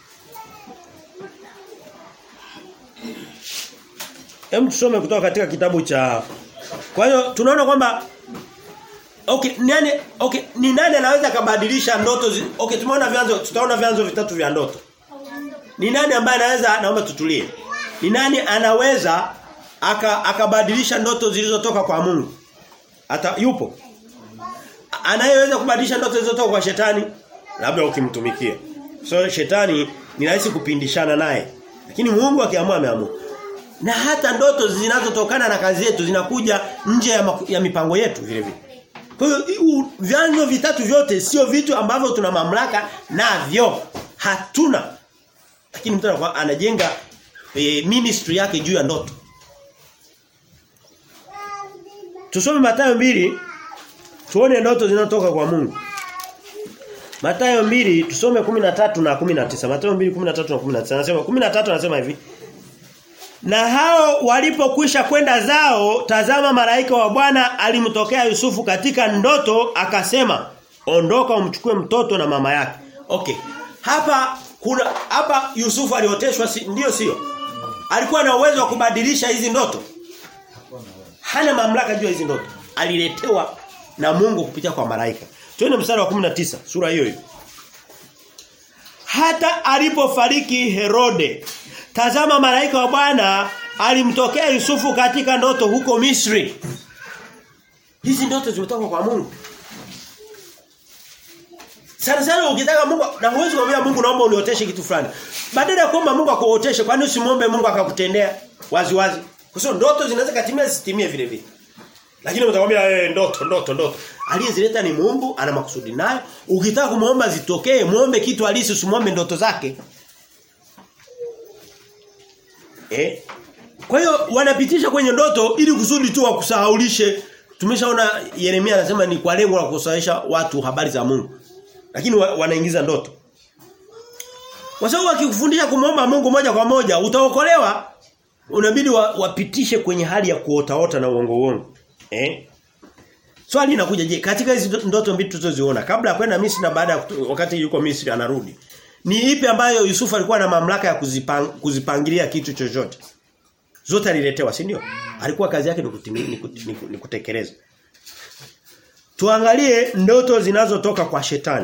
Hem tusome kutoka katika kitabu cha Kwa hiyo tunaona kwamba Okay, nani okay, ni nani anaweza kabadilisha ndoto zi, Okay, tumeona vyanzo tutaona vyanzo vitatu vya ndoto. Ni nani ambaye anaweza naomba tutulie. Ni nani anaweza aka akabadilisha ndoto zilizotoka kwa Mungu? Hata yupo. Anayeweza kubadilisha ndoto zilizotoka kwa shetani? Labda ukimtumikia. So shetani ni rahisi kupindishana naye. Lakini Mungu akiamua ameamua. Na hata ndoto zinazotokana na kazi yetu zinakuja nje ya, ya mipango yetu vile vile. Kwa hiyo vyanzo vitatu vyote sio vitu ambavyo tuna mamlaka navyo. Hatuna. Lakini mtu anajenga e, ministry yake juu ya ndoto. Tusome Mathayo mbili tuone ndoto zinatoka kwa Mungu. Mathayo mbili tusome 13 na 19. Mathayo 2 13 na 19. Anasema 13 anasema hivi. Na hao walipokwisha kwenda zao tazama malaika wa Bwana alimtokea Yusufu katika ndoto akasema ondoka umchukue mtoto na mama yake. Okay. Hapa kuna hapa Yusufu alioteshwa si, ndio sio? Alikuwa na uwezo wa kubadilisha hizi ndoto. Hana mamlaka juu ya hizi ndoto. Aliletewa na Mungu kupitia kwa malaika. Twende mstari wa 19 sura hiyo hiyo. hata alipofariki Herode tazama malaika wa Bwana alimtokea Yusufu katika ndoto huko Misri hizi ndoto zimetoka kwa Mungu sana sana ukitaka Mungu na huwezi kumwambia Mungu naomba unioteshe kitu fulani badala ya kuomba Mungu akuoteshe kwani usimwombe Mungu akakutendea wazi wazi kwa sababu ndoto zinaweza katimia zisitimie vile vile lakini utakwambia eh ndoto ndoto ndoto. Aliyezileta ni Mungu, ana makusudi nayo. Ukitaka kumuomba zitokee, muombe kitu halisi usimwombe ndoto zake. Eh? Kwa hiyo wanapitisha kwenye ndoto ili kusudi tu wakusahaulishe. Tumeshaona Yeremia anasema ni kwa lengo la kusahisha watu habari za Mungu. Lakini wa, wanaingiza ndoto. Kwa sababu wakikufundisha kumuomba Mungu moja kwa moja utaokolewa. Unabidi wa, wapitishe kwenye hali ya kuotaota na uongo uongo. Eh? Swali linakuja je, katika hizi ndoto mbili tulizoziona kabla ya kwenda Misri na baada ya wakati yuko Misri anarudi. Ni ipi ambayo Yusufu alikuwa na mamlaka ya kuzipang, kuzipangilia kitu chochote? Zote aliletewa, si ndio? Alikuwa kazi yake ni kutekeleza. Tuangalie ndoto zinazotoka kwa shetani.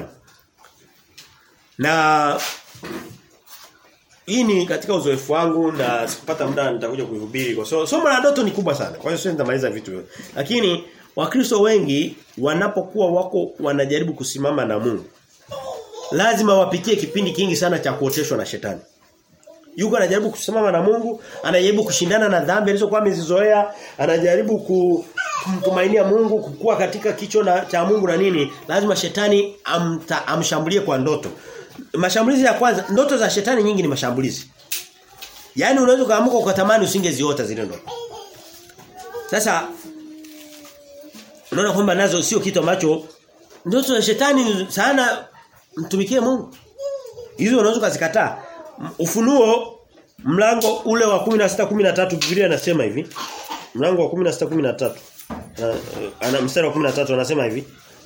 Na hii ni katika uzoefu wangu na sikupata muda nitakuja kuihubiri kwa so, somo la ndoto ni kubwa sana. Kwa hiyo sio nitamaliza vitu vyote. Lakini Wakristo wengi wanapokuwa wako wanajaribu kusimama na Mungu lazima wapitie kipindi kingi sana cha kuoteshwa na shetani. Yuko anajaribu kusimama na Mungu, anajaribu kushindana na dhambi alizokuwa amezizoea, anajaribu ku, kumtumainia Mungu, kukua katika kicho na, cha Mungu na nini, lazima shetani amta, amshambulie kwa ndoto. Mashambulizi ya kwanza, ndoto za shetani nyingi ni mashambulizi. Yaani unaweza kaamuka ukatamani usingeziota zile ndoto. Sasa unaona kwamba nazo sio kitu ambacho ndoto za shetani sana mtumikie Mungu. Hizo unaweza kuzikataa. Ufunuo mlango ule wa 16 13 Biblia inasema hivi. Mlango wa 16 13. Ana mstari wa 13 anasema hivi.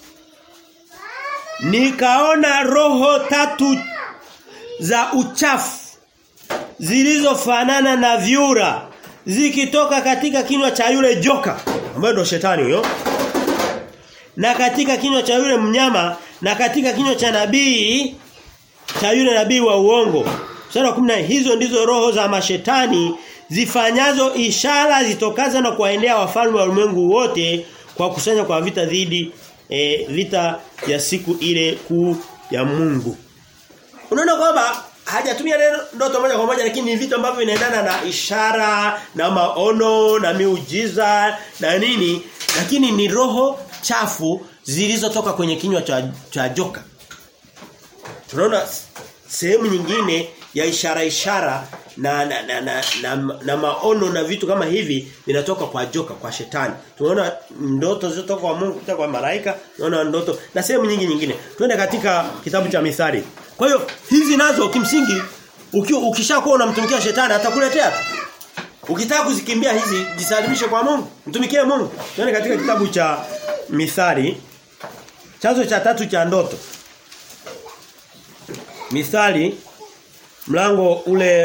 Nikaona roho tatu za uchafu zilizofanana na vyura zikitoka katika kinywa cha yule joka ambaye ndo shetani huyo na katika kinywa cha yule mnyama na katika kinywa cha nabii cha yule nabii wa uongo Sura ya 10 hizo ndizo roho za mashetani zifanyazo ishara zitokaza na kuwaendea wafalme wa ulimwengu wote kwa kusanya kwa vita dhidi e, vita ya siku ile kuu ya Mungu. Unaona kwamba hajatumia neno ndoto moja kwa moja lakini ni vitu ambavyo vinaendana na ishara na maono na miujiza na nini lakini ni roho chafu zilizotoka kwenye kinywa cha, cha joka. Tunaona sehemu nyingine ya ishara ishara na na, na, na, na, na maono na vitu kama hivi vinatoka kwa joka kwa shetani. Tunaona ndoto zilizotoka kwa Mungu kutoka kwa malaika, tunaona ndoto na sehemu nyingi nyingine. Twende katika kitabu cha Mithali. Kwa hiyo hizi nazo kimsingi ukishakuwa unamtumikia shetani atakuletea tu. Ukitaka kuzikimbia hizi jisalimishe kwa Mungu, mtumikie Mungu. Twende katika kitabu cha Mithali chanzo cha tatu cha ndoto. Mithali mlango ule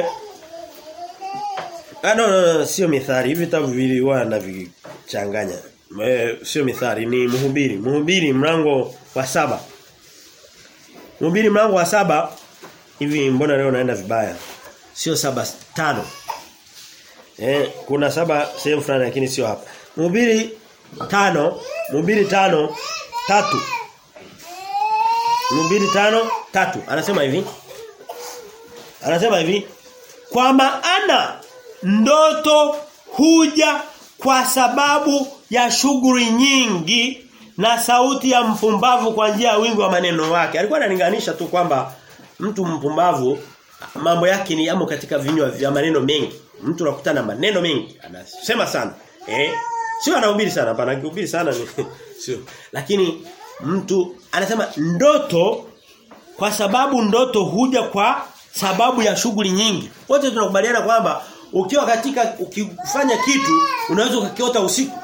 Ah no, no, no sio mithali. Hivi vitabu viwili huwa navichanganya. E, sio mithali ni mhubiri. Mhubiri mlango wa saba Mhubiri mlango wa saba hivi mbona leo naenda vibaya? Sio saba tano. Eh, kuna saba sehemu fulani lakini sio hapa. Mhubiri tano, Mhubiri tano tatu. Mhubiri tano tatu. Anasema hivi. Anasema hivi, kwa maana ndoto huja kwa sababu ya shughuli nyingi na sauti ya mpumbavu kwa njia ya wingi wa maneno wake. Alikuwa analinganisha tu kwamba mtu mpumbavu mambo yake ni yamo katika vinywa vya maneno mengi. Mtu anakutana na maneno mengi, anasema sana. Eh? Sio anahubiri sana, hapana anahubiri sana ni sio. Lakini mtu anasema ndoto kwa sababu ndoto huja kwa sababu ya shughuli nyingi. Wote tunakubaliana kwamba ukiwa katika ukifanya kitu unaweza ukakiota usiku.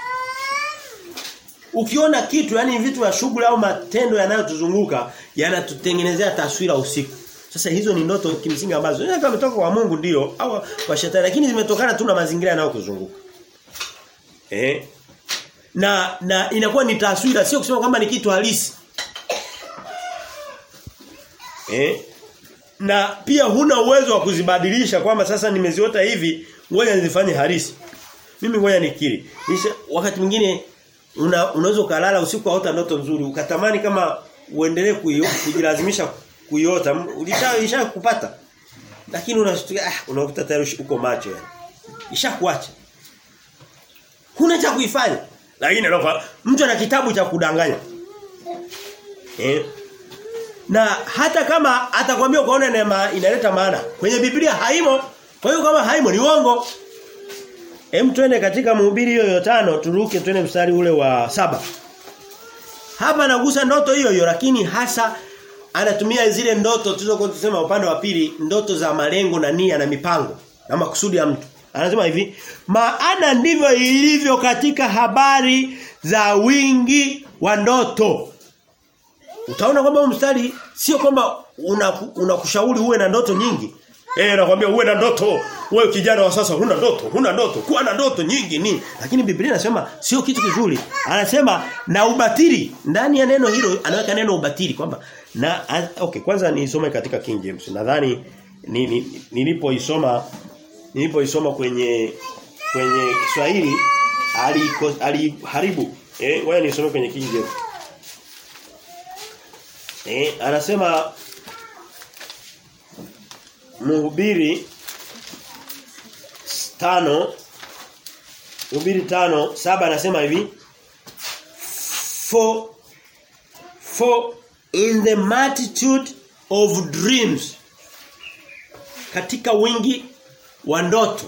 Ukiona kitu yani vitu vya shughuli au matendo yanayotuzunguka yanatutengenezea taswira usiku. Sasa hizo ni ndoto kimsingi ambazo zinaweza kumetoka kwa Mungu ndio au kwa shetani lakini zimetokana tu na mazingira yanayokuzunguka. Eh? Na na inakuwa ni taswira sio kusema kwamba ni kitu halisi. Eh? na pia huna uwezo wa kuzibadilisha kwamba sasa nimeziota hivi ngoja nizifanye harisi. Mimi ngoja nikiri. Nisha, wakati mwingine una, unaweza ukalala usiku aota ndoto nzuri ukatamani kama uendelee kujilazimisha kuiota ulisha isha kupata. Lakini unashtuka ah unakuta tayari uko macho yani. Ishakuacha. Huna cha kuifanya. Lakini anakuwa mtu ana kitabu cha kudanganya. Eh? Na hata kama atakwambia ukaona neema inaleta maana. Kwenye Biblia haimo. Kwa hiyo kama haimo ni uongo. Hem twende katika mhubiri hiyo ya tano turuke twende mstari ule wa saba Hapa anagusa ndoto hiyo hiyo lakini hasa anatumia zile ndoto tulizokuwa tusema upande wa pili ndoto za malengo na nia na mipango na makusudi ya mtu. Anasema hivi, maana ndivyo ilivyo katika habari za wingi wa ndoto. Utaona kwamba mstari sio kwamba unakushauri una uwe na ndoto nyingi. Eh nakwambia uwe na ndoto. Wewe kijana wa sasa huna ndoto, huna ndoto, kuwa na ndoto nyingi ni. Lakini Biblia inasema sio kitu kizuri. Anasema na ubatili. Ndani ya neno hilo anaweka neno ubatili kwamba na okay kwanza niisome katika King James. Nadhani ni, ni, nilipoisoma nilipoisoma kwenye kwenye Kiswahili aliharibu eh ngoja nisome kwenye King James. Eh anasema Mhubiri tano Mhubiri tano saba anasema hivi for for in the multitude of dreams katika wingi wa ndoto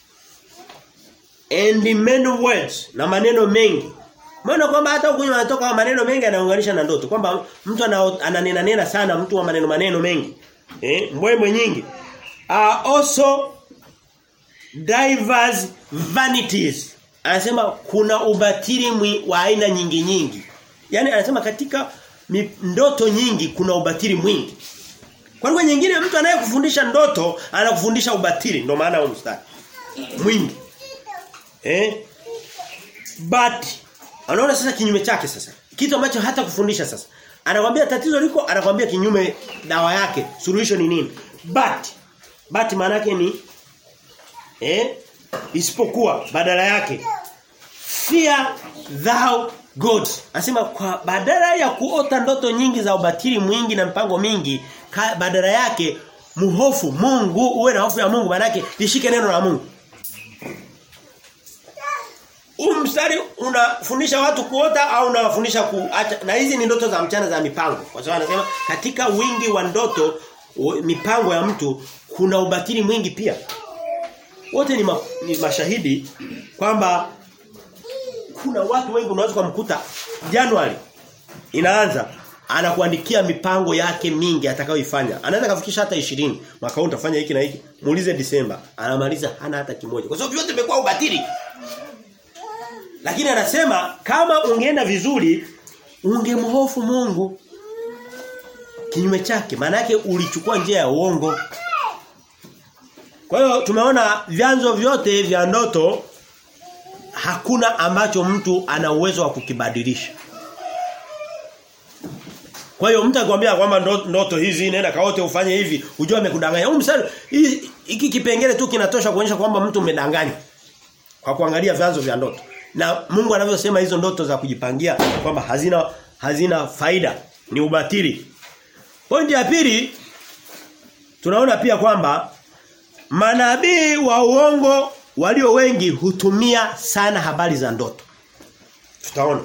and many words na maneno mengi Maana kwamba hata huko anatoka maneno mengi anaunganisha na ndoto kwamba mtu ananena nena sana mtu wa maneno maneno mengi eh mbwembwe nyingi are also diverse vanities. Anasema kuna ubatili wa aina nyingi nyingi. Yaani anasema katika ndoto nyingi kuna ubatili mwingi. Kwa lugha nyingine mtu anayekufundisha ndoto anakufundisha ubatili ndio maana huo mstari. Mwingi. Eh? But anaona sasa kinyume chake sasa. Kitu ambacho hata kufundisha sasa. Anakwambia tatizo liko, anakwambia kinyume dawa yake, solution ni nini? But but maana yake ni eh isipokuwa badala yake fear thou God. Anasema kwa badala ya kuota ndoto nyingi za ubatili mwingi na mpango mingi, ka, badala yake muhofu Mungu, uwe na hofu ya Mungu maana yake lishike neno la Mungu. Umstari unafundisha watu kuota au unawafundisha kuacha na hizi ni ndoto za mchana za mipango. Kwa sababu anasema katika wingi wa ndoto mipango ya mtu kuna ubatili mwingi pia. Wote ni, ma, ni mashahidi kwamba kuna watu wengi unaweza kumkuta Januari inaanza anakuandikia mipango yake mingi atakayoifanya. Anaweza kafikisha hata 20. Mwaka huu utafanya hiki na hiki. Muulize Disemba, anamaliza hana hata kimoja. Kwa sababu vyote vimekuwa ubatili. Lakini anasema kama ungeenda vizuri ungemhofu Mungu kinyume chake maana yake ulichukua njia ya uongo. Kwa hiyo tumeona vyanzo vyote vya ndoto hakuna ambacho mtu ana uwezo wa kukibadilisha. Kwa hiyo mtu akwambia kwamba ndoto hizi nenda kaote ufanye hivi, ujue amekudanganya. Huu msali hiki kipengele tu kinatosha kuonyesha kwamba mtu umedanganya. Kwa kuangalia vyanzo vya ndoto. Na Mungu anavyosema hizo ndoto za kujipangia kwamba hazina hazina faida, ni ubatili. Pointi ya pili tunaona pia kwamba manabii wa uongo walio wengi hutumia sana habari za ndoto. Tutaona.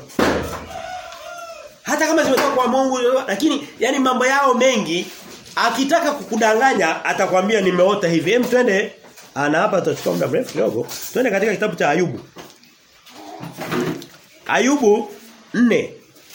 Hata kama zimetoka kwa Mungu lakini yani mambo yao mengi akitaka kukudanganya atakwambia nimeota hivi. Hem twende ana hapa tutachukua muda mrefu kidogo. Twende katika kitabu cha Ayubu. Ayubu 4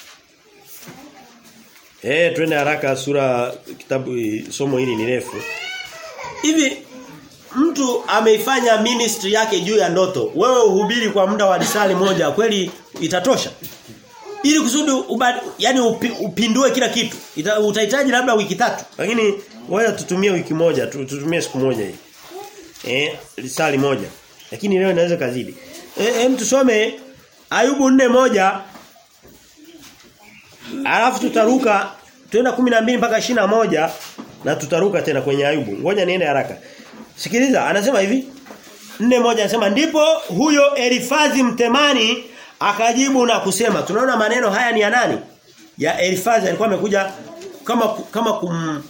Eh twende haraka sura kitabu somo hili ni refu. Hivi mtu ameifanya ministry yake juu ya ndoto. Wewe uhubiri kwa muda wa risali moja kweli itatosha? Ili kusudi ubad, yani upi, upindue kila kitu. Ita, utahitaji labda wiki tatu. Lakini wewe tutumie wiki moja, tutumie siku moja hii. Eh, risali moja. Lakini leo inaweza kazidi. Eh, hem tusome Ayubu nne moja Alafu tutaruka tuenda 12 mpaka moja na tutaruka tena kwenye Ayubu. Ngoja niende haraka. Sikiliza, anasema hivi. Nne moja anasema ndipo huyo Elifazi mtemani akajibu na kusema. Tunaona maneno haya ni ya nani? Ya Elifazi alikuwa amekuja kama kama kum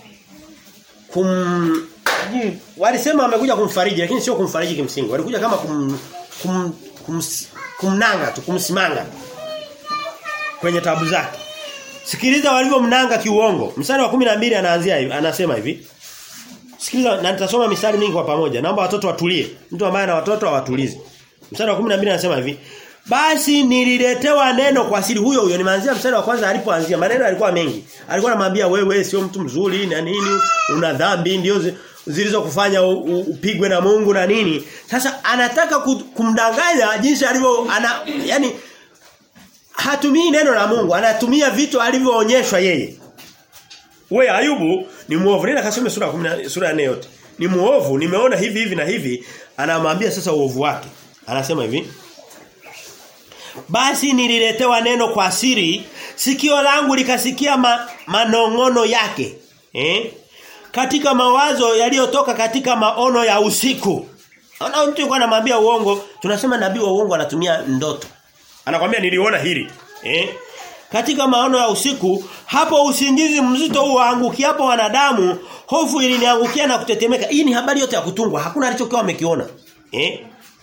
kum walisema amekuja kumfariji lakini sio kumfariji kimsingi. Walikuja kama kum, kum, kum kumnanga tu, kumsimanga kwenye tabu zake. Sikiliza walivyomnanga kiuongo. Mstari wa 12 anaanzia hivi, anasema hivi. Sikiliza na nitasoma mistari mingi kwa pamoja. Naomba watoto watulie. Mtu ambaye ana watoto hawatulize. Mstari wa 12 anasema hivi. Basi nililetewa neno kwa siri huyo huyo. Nimeanzia mstari wa kwanza alipoanzia. Maneno yalikuwa mengi. Alikuwa anamwambia wewe sio mtu mzuri na nini, una dhambi ndio zilizokufanya upigwe na Mungu na nini. Sasa anataka kumdanganya jinsi alivyo ana yani hatumii neno la Mungu, anatumia vitu alivyoonyeshwa yeye. We Ayubu ni muovu. Nenda kasome sura 10 sura ya 4 yote. Ni muovu, nimeona hivi hivi na hivi, anamwambia sasa uovu wake. Anasema hivi. Basi nililetewa neno kwa siri, sikio langu likasikia ma, manongono yake. Eh? Katika mawazo yaliyotoka katika maono ya usiku. Ana mtu yuko anamwambia uongo, tunasema nabii wa uongo anatumia ndoto. Anakwambia niliona hili. Eh? Katika maono ya usiku, hapo usingizi mzito uangukiapo wanadamu, hofu iliniangukia na kutetemeka. Hii ni habari yote ya kutungwa. Hakuna alichokuwa amekiona. Eh?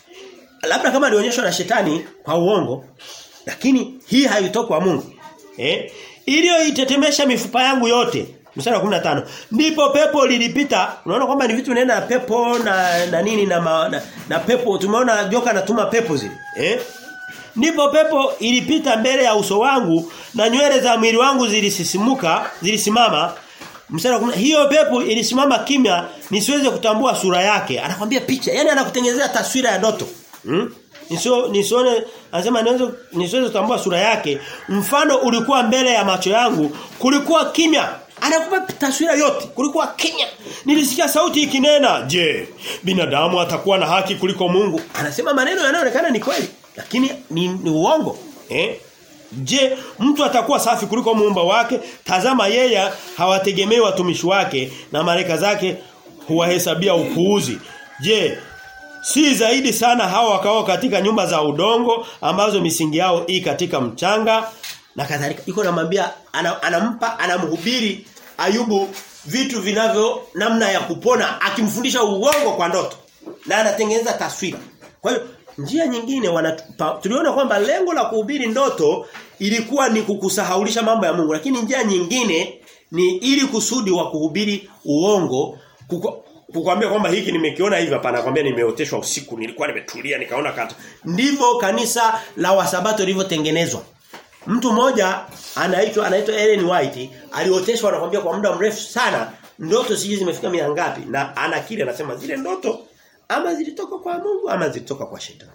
Labda kama alionyeshwa na shetani kwa uongo, lakini hii haitoki kwa Mungu. Eh? Iliyoitetemesha mifupa yangu yote. Mstari wa 15. Ndipo pepo lilipita. Unaona kwamba ni vitu vinaenda na pepo na na nini na, ma, na na pepo. Tumeona joka anatuma pepo zile. Eh? Ndipo pepo ilipita mbele ya uso wangu na nywele za mwili wangu zilisisimuka, zilisimama. Mstari wa hiyo pepo ilisimama kimya nisiweze kutambua sura yake. Anakwambia picha. Yaani anakutengenezea taswira ya ndoto. Hmm? Nisio nisione anasema niweze nisiweze kutambua sura yake. Mfano ulikuwa mbele ya macho yangu, kulikuwa kimya. Anakupa taswira yote. Kulikuwa kimya. Nilisikia sauti ikinena, "Je, binadamu atakuwa na haki kuliko Mungu?" Anasema maneno yanayoonekana ni kweli, lakini ni, ni uongo. Eh? Je, mtu atakuwa safi kuliko muumba wake? Tazama yeye hawategemei watumishi wake na malaika zake huwahesabia upuuzi. Je, si zaidi sana hawa wakao katika nyumba za udongo ambazo misingi yao i katika mchanga na kadhalika. Iko namwambia anampa anamhubiri Ayubu vitu vinavyo namna ya kupona akimfundisha uongo kwa ndoto na anatengeneza taswira. Kwa hiyo njia nyingine wanatupa, tuliona kwamba lengo la kuhubiri ndoto ilikuwa ni kukusahaulisha mambo ya Mungu lakini njia nyingine ni ili kusudi wa kuhubiri uongo kuko, kukwambia kwamba hiki nimekiona hivi hapana kwambia nimeoteshwa usiku nilikuwa nimetulia nikaona kata ndivyo kanisa la wasabato lilivyotengenezwa mtu mmoja anaitwa anaitwa Ellen White alioteshwa anakwambia kwa muda mrefu sana ndoto siji zimefika mia ngapi na anakiri anasema zile ndoto ama zilitoka kwa Mungu ama zilitoka kwa shetani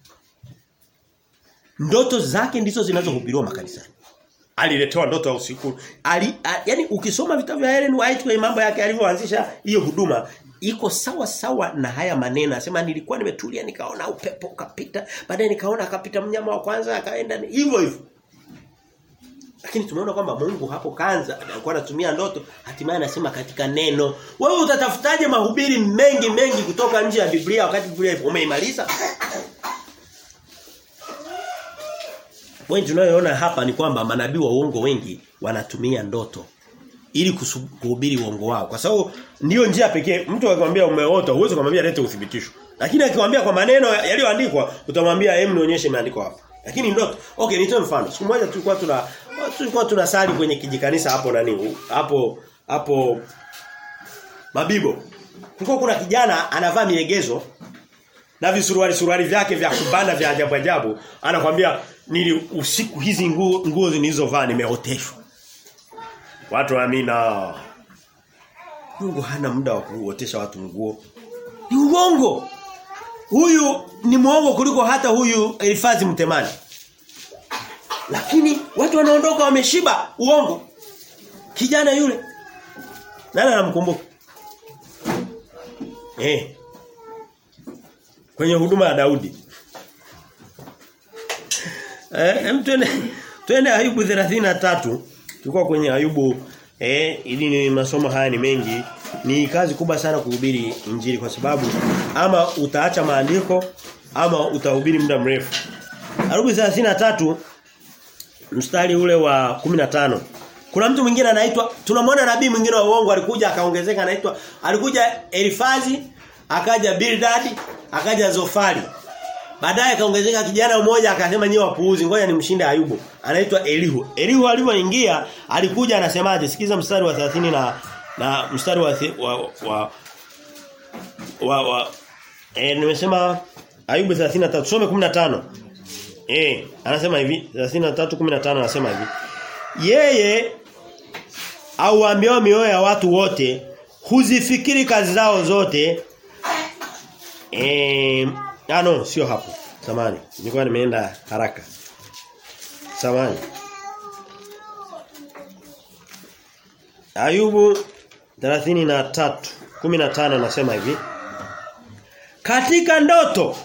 ndoto zake ndizo zinazohubiriwa makanisani aliletewa ndoto ya usiku ali a, yani ukisoma vitabu vya Ellen White kwa mambo yake alivyoanzisha hiyo huduma iko sawa sawa na haya maneno anasema nilikuwa nimetulia nikaona upepo ukapita baadaye nikaona akapita mnyama wa kwanza akaenda hivyo hivyo lakini tumeona kwamba Mungu hapo kanza alikuwa anatumia ndoto hatimaye anasema katika neno wewe utatafutaje mahubiri mengi mengi kutoka nje ya Biblia wakati Biblia umeimaliza Wengi tunayoona hapa ni kwamba manabii wa uongo wengi wanatumia ndoto ili kuhubiri uongo wao. Kwa sababu ndiyo njia pekee mtu akikwambia umeota huwezi kumwambia lete uthibitisho. Lakini akikwambia kwa maneno yaliyoandikwa utamwambia hem nionyeshe imeandikwa hapa. Lakini ndoto. Okay, nitoe mfano. Siku moja tulikuwa tuna tulikuwa tunasali kwenye kijikanisa hapo nani? Hapo hapo Mabibo. Kulikuwa kuna kijana anavaa milegezo na visuruali suruali vyake vya kubana vya ajabu ajabu anakwambia nili usiku hizi nguo nguo nilizovaa nimeoteshwa watu amina Mungu hana muda wa kuotesha watu nguo ni uongo huyu ni muongo kuliko hata huyu Elifazi mtemani lakini watu wanaondoka wameshiba uongo kijana yule nani anamkumbuka eh kwenye huduma ya Daudi. Eh, hem twende twende Ayubu 33. Tulikuwa kwenye Ayubu Eh, ili ni masomo haya ni mengi. Ni kazi kubwa sana kuhubiri injili kwa sababu ama utaacha maandiko ama utahubiri muda mrefu. Ayubu 33 mstari ule wa 15. Kuna mtu mwingine anaitwa tunamwona nabii mwingine wa uongo alikuja akaongezeka anaitwa alikuja Elifazi, akaja Bildad, akaja Zofari. Baadaye akaongezeka kijana mmoja akasema nyewe wapuuzi ngoja nimshinde Ayubu. Anaitwa Elihu. Elihu alipoingia alikuja anasemaje? Sikiza mstari wa 30 na na mstari wa wa wa, wa, wa eh nimesema Ayubu 33 tusome 15. Eh anasema hivi 33:15 anasema hivi. Yeye auambiao mioyo ya watu wote huzifikiri kazi zao zote eh Ah no, sio hapo. Samani. Nilikuwa nimeenda haraka. Samani. Ayubu 33 15 nasema hivi. Katika ndoto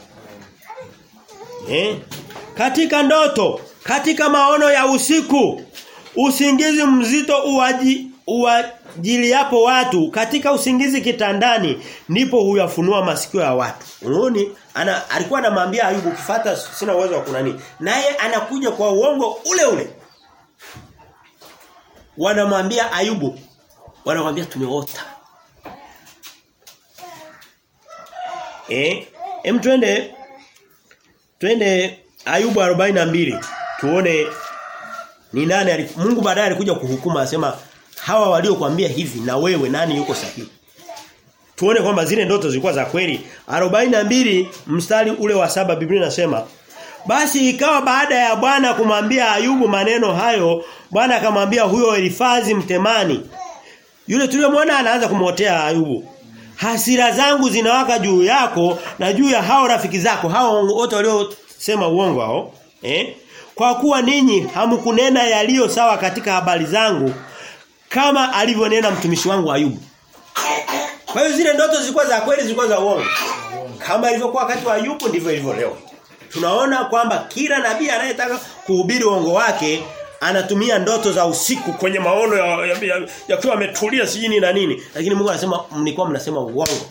eh katika ndoto katika maono ya usiku usingizi mzito uwaji uwajili yapo watu katika usingizi kitandani ndipo huyafunua masikio ya watu. Unaoni ana alikuwa anamwambia Ayubu ukifata sina uwezo wa kunani. Naye anakuja kwa uongo ule ule. Wanamwambia Ayubu wanamwambia tumeota. Eh, em twende twende Ayubu 42 tuone ni nani Mungu baadaye alikuja kuhukumu asema hawa waliokuambia hivi na wewe nani yuko sahihi tuone kwamba zile ndoto zilikuwa za kweli 42 mstari ule wa saba Biblia inasema basi ikawa baada ya Bwana kumwambia Ayubu maneno hayo Bwana akamwambia huyo Elifazi mtemani yule tuliyomwona anaanza kumotea Ayubu hasira zangu zinawaka juu yako na juu ya hao rafiki zako hao wote waliosema uongo hao eh kwa kuwa ninyi hamkunena yaliyo sawa katika habari zangu kama alivyonena mtumishi wangu Ayubu. Kwa hiyo zile ndoto zilikuwa za kweli zilikuwa za uongo. Kama ilivyokuwa wakati wa Ayubu ndivyo ilivyo leo. Tunaona kwamba kila nabii anayetaka kuhubiri uongo wake anatumia ndoto za usiku kwenye maono ya yakiwa ya, ya, ya ametulia sijini na nini. Lakini Mungu anasema mlikuwa mnasema uongo.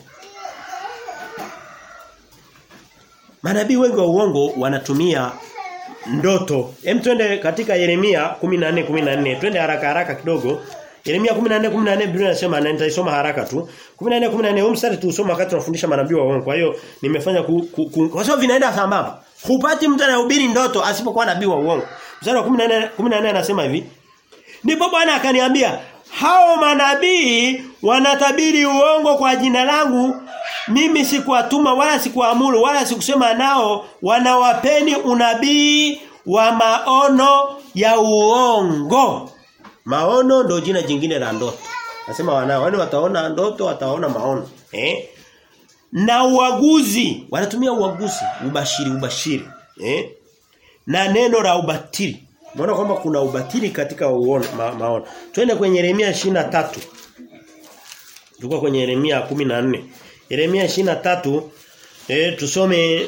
Manabii wengi wa uongo wanatumia ndoto. Hem twende katika Yeremia 14 14. Twende haraka haraka kidogo. Yeremia 14 14 Biblia inasema na nitaisoma haraka tu. 14 14 huu mstari tuusoma wakati tunafundisha manabii wa uongo. Kwa hiyo nimefanya ku, ku, ku, kwa sababu vinaenda sambamba. Hupati mtu anayehubiri ndoto asipokuwa nabii wa uongo. Mstari wa 14 14 anasema hivi. Ndipo Bwana akaniambia, hao manabii wanatabiri uongo kwa jina langu mimi sikuwatuma wala sikuamuru wala sikusema nao wanawapeni unabii wa maono ya uongo. Maono ndo jina jingine la ndoto. Nasema wanao wale wataona ndoto wataona maono. Eh? Na uaguzi, wanatumia uaguzi, ubashiri ubashiri. Eh? Na neno la ubatili. Unaona kwamba kuna ubatili katika uono, ma, maono. Twende kwenye Yeremia 23. Tulikuwa kwenye Yeremia 14. Yeremia 23 eh tusome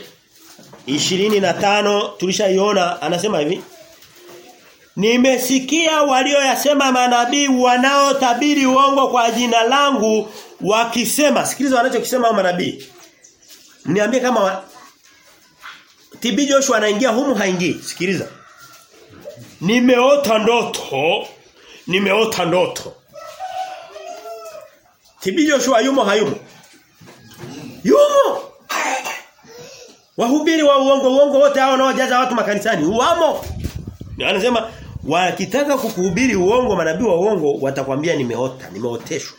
25 tulishaiona anasema hivi Nimesikia walioyasema manabii wanaotabiri uongo kwa jina langu wakisema sikiliza wanachokisema manabii Niambie kama wa... TB Joshua anaingia humu haingii sikiliza Nimeota ndoto nimeota ndoto TB Joshua yumo hayumo Yumo. Wahubiri wa uongo uongo wote hao wanaojaza watu makanisani wamo. Anasema wakitaka kukuhubiri uongo manabii wa uongo watakwambia nimeota, nimeoteshwa.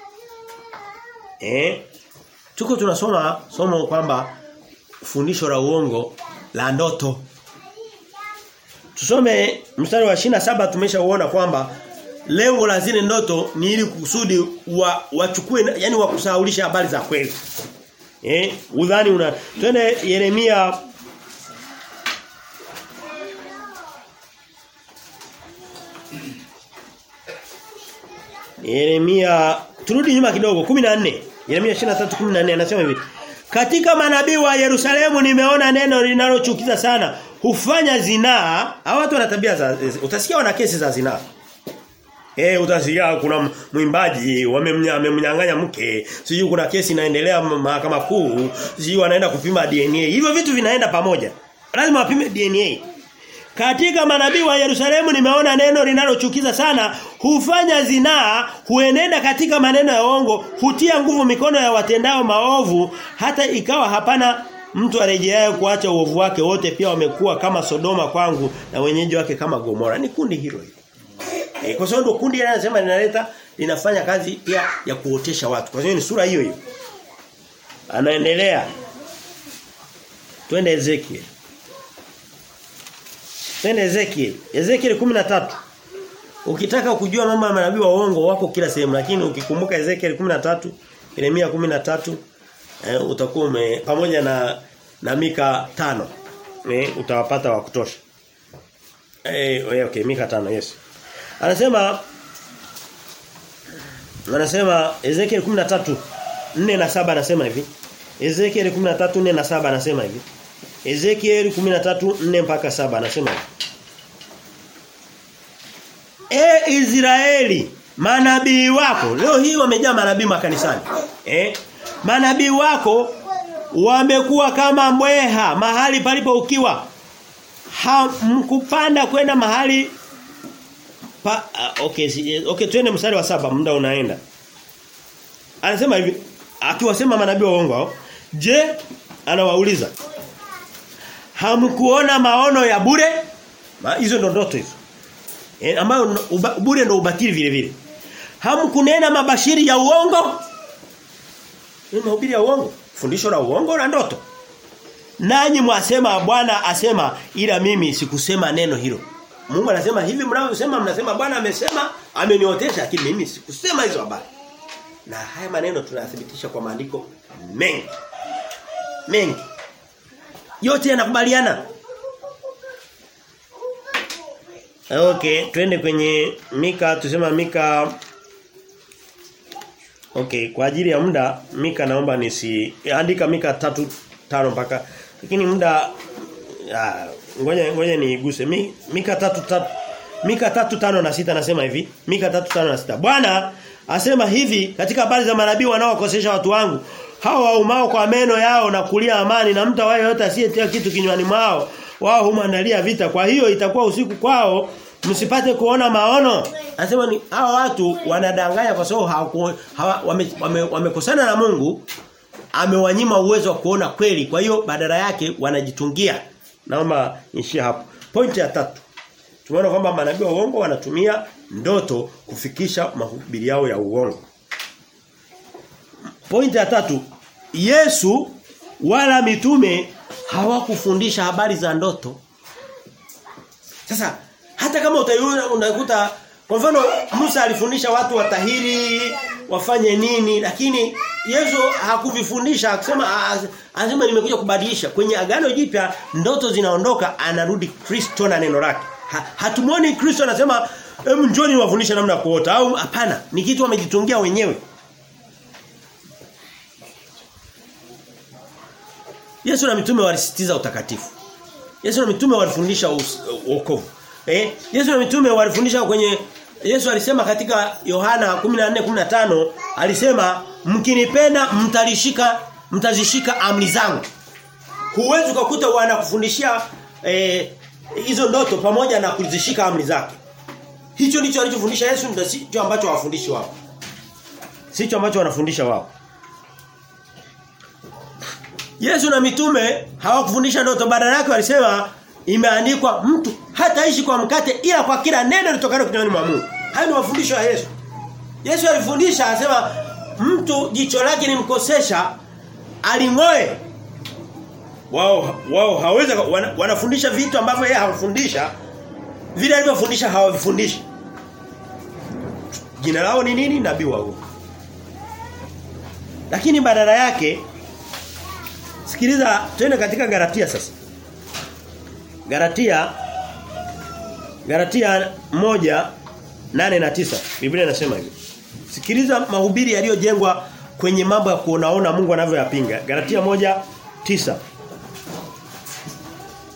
Eh? Tuko tunasoma somo kwamba fundisho la uongo la ndoto. Tusome mstari wa saba tumeshauona kwamba lengo la zile ndoto ni ili kusudi wa, wachukue yani wakusahaulisha habari za kweli. Eh, udhani una twende Yeremia Yeremia turudi nyuma kidogo 14 Yeremia 23:14 anasema hivi Katika manabii wa Yerusalemu nimeona neno linalochukiza sana hufanya zinaa hao watu wana tabia za utasikia wana kesi za zinaa Eh utasikia kuna mwimbaji wamemnyang'anya mke, sijui kuna kesi inaendelea mahakama kuu, sijui wanaenda kupima DNA. Hivyo vitu vinaenda pamoja. Lazima wapime DNA. Katika manabii wa Yerusalemu nimeona neno linalochukiza sana, hufanya zinaa, huenenda katika maneno ya uongo, hutia nguvu mikono ya watendao maovu, hata ikawa hapana mtu arejeaye kuacha uovu wake wote pia wamekuwa kama Sodoma kwangu na wenyeji wake kama Gomora. Ni kundi hilo hilo. E, kwa sababu kundi ile anasema linaleta linafanya kazi pia ya kuotesha watu. Kwa hiyo ni sura hiyo hiyo. Anaendelea. Twende Ezekiel. Twende Ezekiel. Ezekiel 13. Ukitaka kujua mambo ya manabii wa uongo wako kila sehemu lakini ukikumbuka Ezekiel 13, Yeremia 13 eh, utakuwa ume pamoja na na Mika tano eh, utawapata wa kutosha. Eh okay Mika tano yes. Anasema anasema Ezekiel 13 4 na 7 anasema hivi. Ezekiel 13 4 na 7 anasema hivi. Ezekiel 13 4 mpaka 7 anasema hivi. E Israeli manabii wako leo hii wamejaa manabii makanisani eh manabii wako wamekuwa kama mbweha mahali palipo ukiwa hamkupanda kwenda mahali pa, uh, okay si, okay twende mstari wa saba muda unaenda anasema hivi akiwasema manabii wa uongo hao je anawauliza hamkuona maono ya bure hizo ndo ndoto hizo e, ambayo uba, bure ndo ubatili vile vile hamkunena mabashiri ya uongo ni mahubiri ya uongo fundisho la uongo na ndoto nanyi mwasema Bwana asema ila mimi sikusema neno hilo Mungu anasema hivi mnavyosema mnasema Bwana amesema ameniotesha lakini mimi sikusema hizo habari na haya maneno tunayathibitisha kwa maandiko mengi mengi yote yanakubaliana Okay, twende kwenye Mika tusema Mika Okay, kwa ajili ya muda Mika naomba nisi andika Mika tatu tano mpaka lakini muda ngoja ngoja niiguse Mi, Mika tatu tatu Mika tatu tano na sita nasema hivi Mika tatu tano na sita Bwana asema hivi katika habari za manabii wanaokosesha watu wangu hao waumao kwa meno yao na kulia amani na mtu awaye yote asiyetia kitu kinywani mwao wao humandalia vita kwa hiyo itakuwa usiku kwao msipate kuona maono anasema ni hawa watu wanadanganya kwa sababu hawa wamekosana wame, wame na Mungu amewanyima uwezo wa kuona kweli kwa hiyo badala yake wanajitungia naomba nishie hapo pointi ya tatu tumeona kwamba manabii wa uongo wanatumia ndoto kufikisha mahubiri yao ya uongo pointi ya tatu Yesu wala mitume hawakufundisha habari za ndoto sasa hata kama utaiona unakuta kwa mfano Musa alifundisha watu watahiri wafanye nini lakini Yesu hakuvifundisha akisema anasema nimekuja kubadilisha kwenye agano jipya ndoto zinaondoka anarudi Kristo na neno lake ha, hatumuoni Kristo anasema hebu njoni niwafundishe namna kuota au hapana ni kitu wamejitungia wenyewe Yesu na mitume walisitiza utakatifu Yesu na mitume walifundisha wokovu Eh, Yesu na mitume walifundisha kwenye Yesu alisema katika Yohana 14:15 alisema mkinipenda mtalishika mtazishika amri zangu. Huwezi kukuta wanakufundishia eh, hizo ndoto pamoja na kuzishika amri zake. Hicho ndicho alichofundisha Yesu ndio sicho ambacho hawafundishi wao. Sicho ambacho wanafundisha wao. Yesu na mitume hawakufundisha ndoto badala yake walisema imeandikwa mtu hataishi kwa mkate ila kwa kila neno litokalo kinywani mwa Mungu. Hayo ni mafundisho ya Yesu. Yesu alifundisha anasema mtu jicho lake limkosesha alingoe. Wao wao hawezi wana, wanafundisha vitu ambavyo yeye hafundisha vile alivyofundisha hawavifundishi. Jina lao ni nini? Nabii wa uongo. Lakini badala yake sikiliza twende katika Galatia sasa. Galatia Galatia moja nane na tisa Biblia inasema hivi. Sikiliza mahubiri yaliyojengwa kwenye mambo ya kuonaona Mungu anavyoyapinga. Galatia moja tisa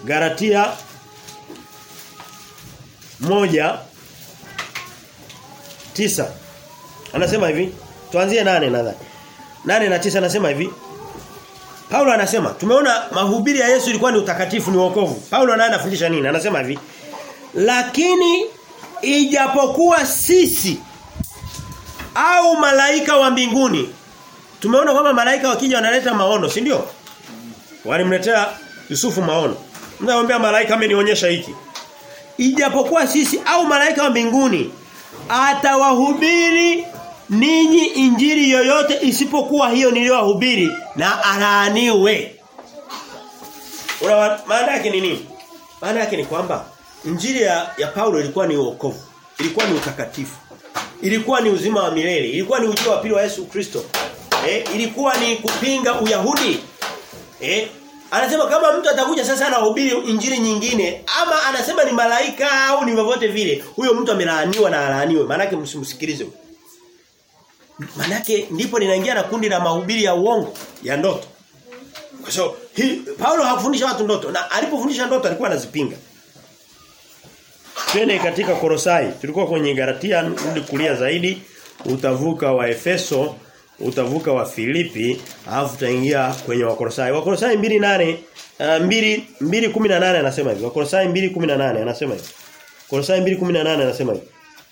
Galatia moja tisa Anasema hivi. Tuanzie nane nadhani. Nane na tisa anasema hivi. Paulo anasema tumeona mahubiri ya Yesu ilikuwa ni utakatifu ni wokovu. Paulo naye anafundisha nini? Anasema hivi. Lakini ijapokuwa sisi au malaika wa mbinguni tumeona kwamba malaika wakija wanaleta maono, si ndio? Walimletea Yusufu maono. Mnamwambia malaika amenionyesha hiki. Ijapokuwa sisi au malaika wa mbinguni atawahubiri ninyi injili yoyote isipokuwa hiyo niliyowahubiri na alaaniwe. Una maana yake ni nini? Maana yake ni kwamba injili ya, ya Paulo ilikuwa ni wokovu, ilikuwa ni utakatifu. Ilikuwa ni uzima wa milele, ilikuwa ni ujio wa pili wa Yesu Kristo. Eh, ilikuwa ni kupinga Uyahudi. Eh, anasema kama mtu atakuja sasa anahubiri injili nyingine ama anasema ni malaika au ni vyovyote vile, huyo mtu amelaaniwa na alaaniwe. Maana yake msimsikilize. Manake ndipo linaingia na kundi la mahubiri ya uongo ya ndoto. Kwa so, hi, Paulo hakufundisha watu ndoto na alipofundisha ndoto alikuwa anazipinga. Twende katika Korosai. Tulikuwa kwenye Galatia rudi kulia zaidi, utavuka wa Efeso, utavuka wa Filipi, alafu utaingia kwenye Wakolosai. Wakolosai 2:8 uh, 2 2:18 anasema hivi. Wakolosai 2:18 anasema hivi. Kolosai 2:18 anasema hivi.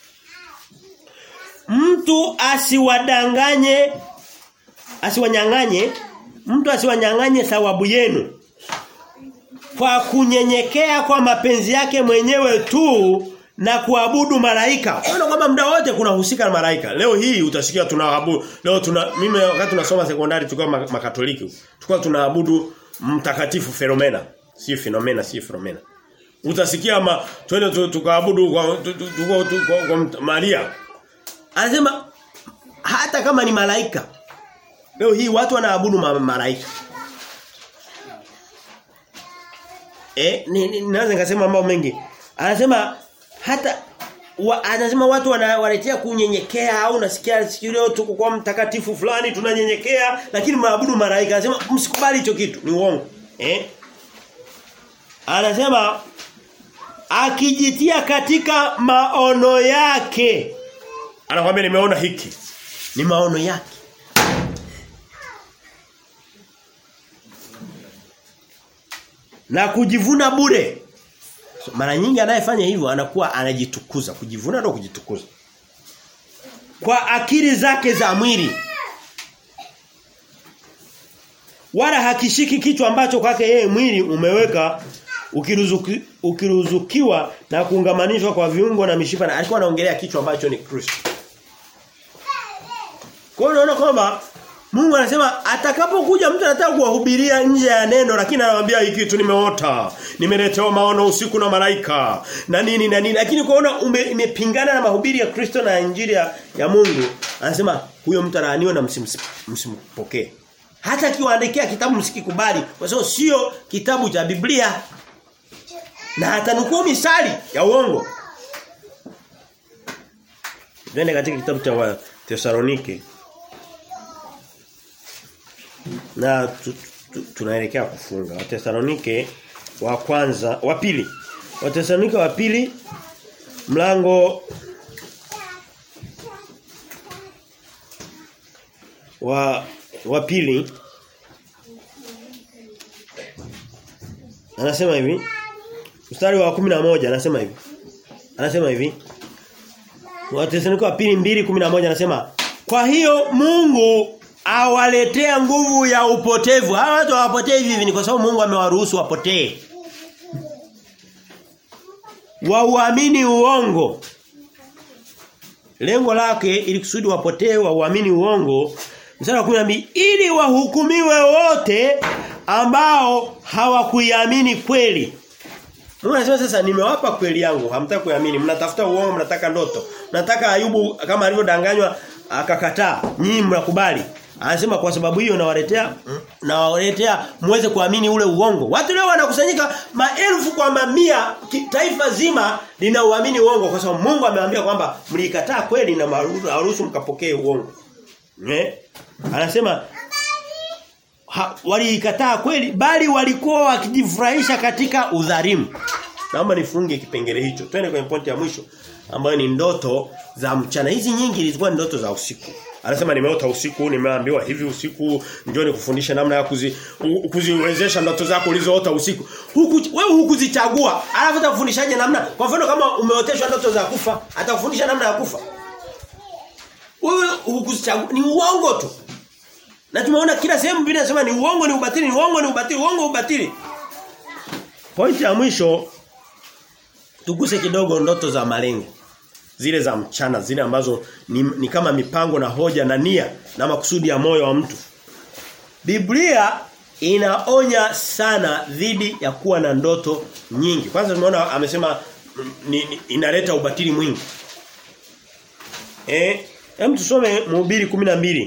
Mtu asiwadanganye asiwanyang'anye mtu asiwanyang'anye thawabu yenu kwa kunyenyekea kwa mapenzi yake mwenyewe tu na kuabudu malaika. Unaona kwamba muda wote kuna husika na malaika. Leo hii utasikia tunaabudu. Leo tuna mimi wakati tunasoma sekondari tulikuwa makatoliki. Tulikuwa tunaabudu mtakatifu Filomena. Si Filomena, si Filomena. Utasikia ma twende tukaabudu kwa, kwa, kwa Maria. Anasema hata kama ni malaika. Leo hii watu wanaabudu ma malaika. Eh, ni, ni, naweza nikasema mambo mengi. Anasema hata wa, anasema watu wanawaletea kunyenyekea au nasikia sikio tuko kwa mtakatifu fulani tunanyenyekea lakini maabudu malaika. Anasema msikubali hicho kitu, ni uongo. Eh? Anasema akijitia katika maono yake. Anakuambia nimeona hiki. Ni maono yake. Na kujivuna bure. So, mara nyingi anayefanya hivyo anakuwa anajitukuza, kujivuna ndio kujitukuza. Kwa akili zake za mwili. Wala hakishiki kitu ambacho kwake yeye mwili umeweka ukiruzuki, ukiruzukiwa na kuungamanishwa kwa viungo na mishipa na alikuwa anaongelea kichwa ambacho ni Kristo. Kwa hiyo unaona kwamba Mungu anasema atakapokuja mtu anataka kuwahubiria nje ya neno lakini anamwambia hiki kitu nimeota. Nimeletewa maono usiku na malaika na nini na nini lakini kuona imepingana na mahubiri ya Kristo na injili ya, ya Mungu anasema huyo mtu alaaniwe na msimpokee. Hata akiwaandikia kitabu msikikubali kwa sababu sio kitabu cha Biblia. Na atanukuu misali ya uongo. Twende katika kitabu cha Tesalonike na tu, tu, tunaelekea kufunga. Watesalonike wa kwanza, wa pili. Watesalonike wa pili mlango wa wa pili anasema hivi mstari wa moja anasema hivi anasema hivi Wathesalonike wa pili 2:11 anasema kwa hiyo Mungu awaletea nguvu ya upotevu. Hawa watu hawapotei hivi ni kwa sababu Mungu amewaruhusu wapotee. Wauamini uongo. Lengo lake ili kusudi wapotee wauamini uongo. Mstari wa 12 ili wahukumiwe wote ambao hawakuiamini kweli. Mungu anasema sasa nimewapa kweli yangu, hamtaka kuamini, mnatafuta uongo, mnataka ndoto. Mnataka Ayubu kama alivyodanganywa akakataa, nyinyi mnakubali. Anasema kwa sababu hiyo nawaletea nawaletea muweze kuamini ule uongo. Watu leo wanakusanyika maelfu kwa mamia taifa zima linauamini uongo kwa sababu Mungu amewaambia kwamba mlikataa kweli na maruhusu mkapokee uongo. Ne? Anasema waliikataa kweli bali walikuwa wakijifurahisha katika udhalimu. Naomba nifunge kipengele hicho. Twende kwenye pointi ya mwisho ambayo ni ndoto za mchana. Hizi nyingi zilikuwa ni ndoto za usiku. Anasema nimeota usiku, nimeambiwa hivi usiku, njoo nikufundishe namna ya kuzi, u- kuziwezesha ndoto zako ulizoota usiku. Huku wewe hukuzichagua. Alafu atakufundishaje namna? Kwa mfano kama umeoteshwa ndoto za kufa, atakufundisha namna ya kufa. Wewe hukuzichagua, ni uongo tu. Na tumeona kila sehemu Biblia inasema ni uongo ni ubatili, ni uongo ni ubatili, uongo ubatili. Pointi ya mwisho tuguse kidogo ndoto za malengo. Zile za mchana, zile ambazo ni, ni kama mipango na hoja na nia na makusudi ya moyo wa mtu. Biblia inaonya sana dhidi ya kuwa na ndoto nyingi. Kwanza tumeona amesema mm, ni, ni, inaleta ubatili mwingi. Eh, hem tusome Mhubiri 12.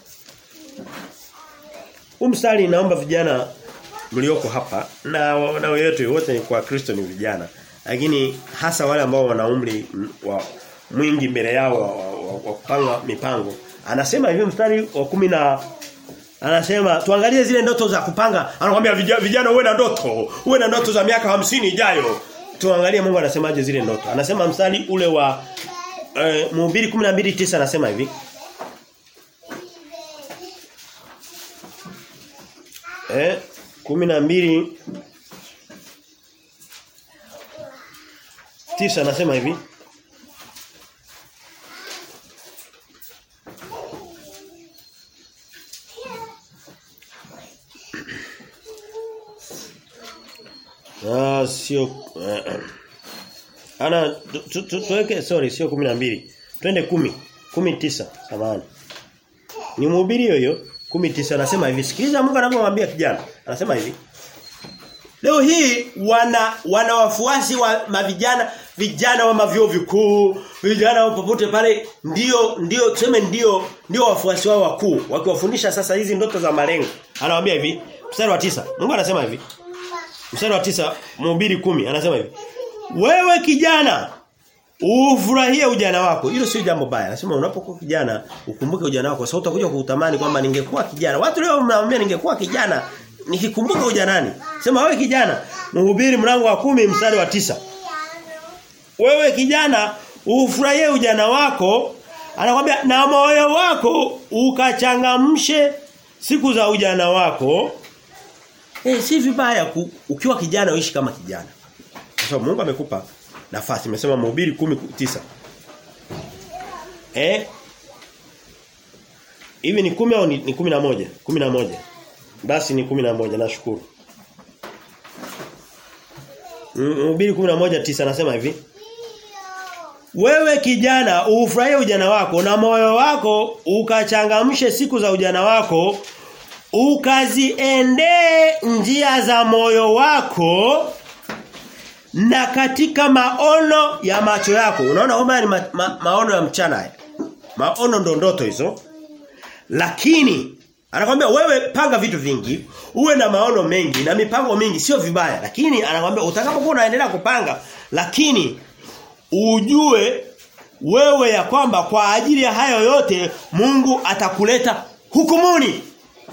Huu mstari naomba vijana mlioko hapa na na yote wote ni kwa Kristo ni vijana. Lakini hasa wale ambao wana umri mm, wa mwingi mbele yao wa, wa, wa, wa kupanga mipango. Anasema hivi mstari wa kumi na Anasema tuangalie zile ndoto za kupanga. Anakuambia vijana, vijana uwe na ndoto. Uwe na ndoto za miaka hamsini ijayo. Tuangalie Mungu anasemaje zile ndoto. Anasema mstari ule wa eh, Mhubiri 12:9 anasema hivi. Eh 12 tisa anasema hivi. Ah sio uh, ana tu- tu- tuweke sorry sio 12. Twende 10. 19 samahani. Ni mhubiri hiyo 19 anasema hivi. Sikiliza Mungu anavyomwambia kijana. Anasema hivi. Leo hii wana wana wafuasi wa mavijana vijana wa mavyo vikuu, vijana wa popote pale ndio ndio tuseme ndio ndio wafuasi wao wakuu wakiwafundisha sasa hizi ndoto za malengo. Anawaambia hivi, mstari wa tisa Mungu anasema hivi. Mstari wa tisa Mhubiri kumi anasema hivi. Wewe kijana ufurahie ujana wako. Hilo sio jambo baya. Anasema unapokuwa kijana ukumbuke ujana wako. Sasa utakuja kuutamani kwamba ningekuwa kijana. Watu leo mnaambia ningekuwa kijana nikikumbuka ujanani. Sema wewe kijana, Mhubiri mlango wa kumi mstari wa tisa Wewe kijana ufurahie ujana wako, anakwambia na moyo wako ukachangamshe siku za ujana wako. Eh si vibaya ku, ukiwa kijana uishi kama kijana. Kwa sababu Mungu amekupa nafasi. Nimesema Mhubiri 10:9. Eh Hivi ni kumi au ni, ni kumi na moja? Kumi na moja. Basi ni kumi na moja nashukuru. Mhubiri 11:9 anasema hivi. Wewe kijana ufurahie ujana wako na moyo wako ukachangamshe siku za ujana wako ukaziendee njia za moyo wako na katika maono ya macho yako. Unaona kwamba ni ma, ma, maono ya mchana haya. Maono ndo ndoto hizo. Lakini anakwambia wewe panga vitu vingi, uwe na maono mengi na mipango mingi sio vibaya. Lakini anakwambia utakapokuwa unaendelea kupanga, lakini ujue wewe ya kwamba kwa ajili ya hayo yote Mungu atakuleta hukumuni.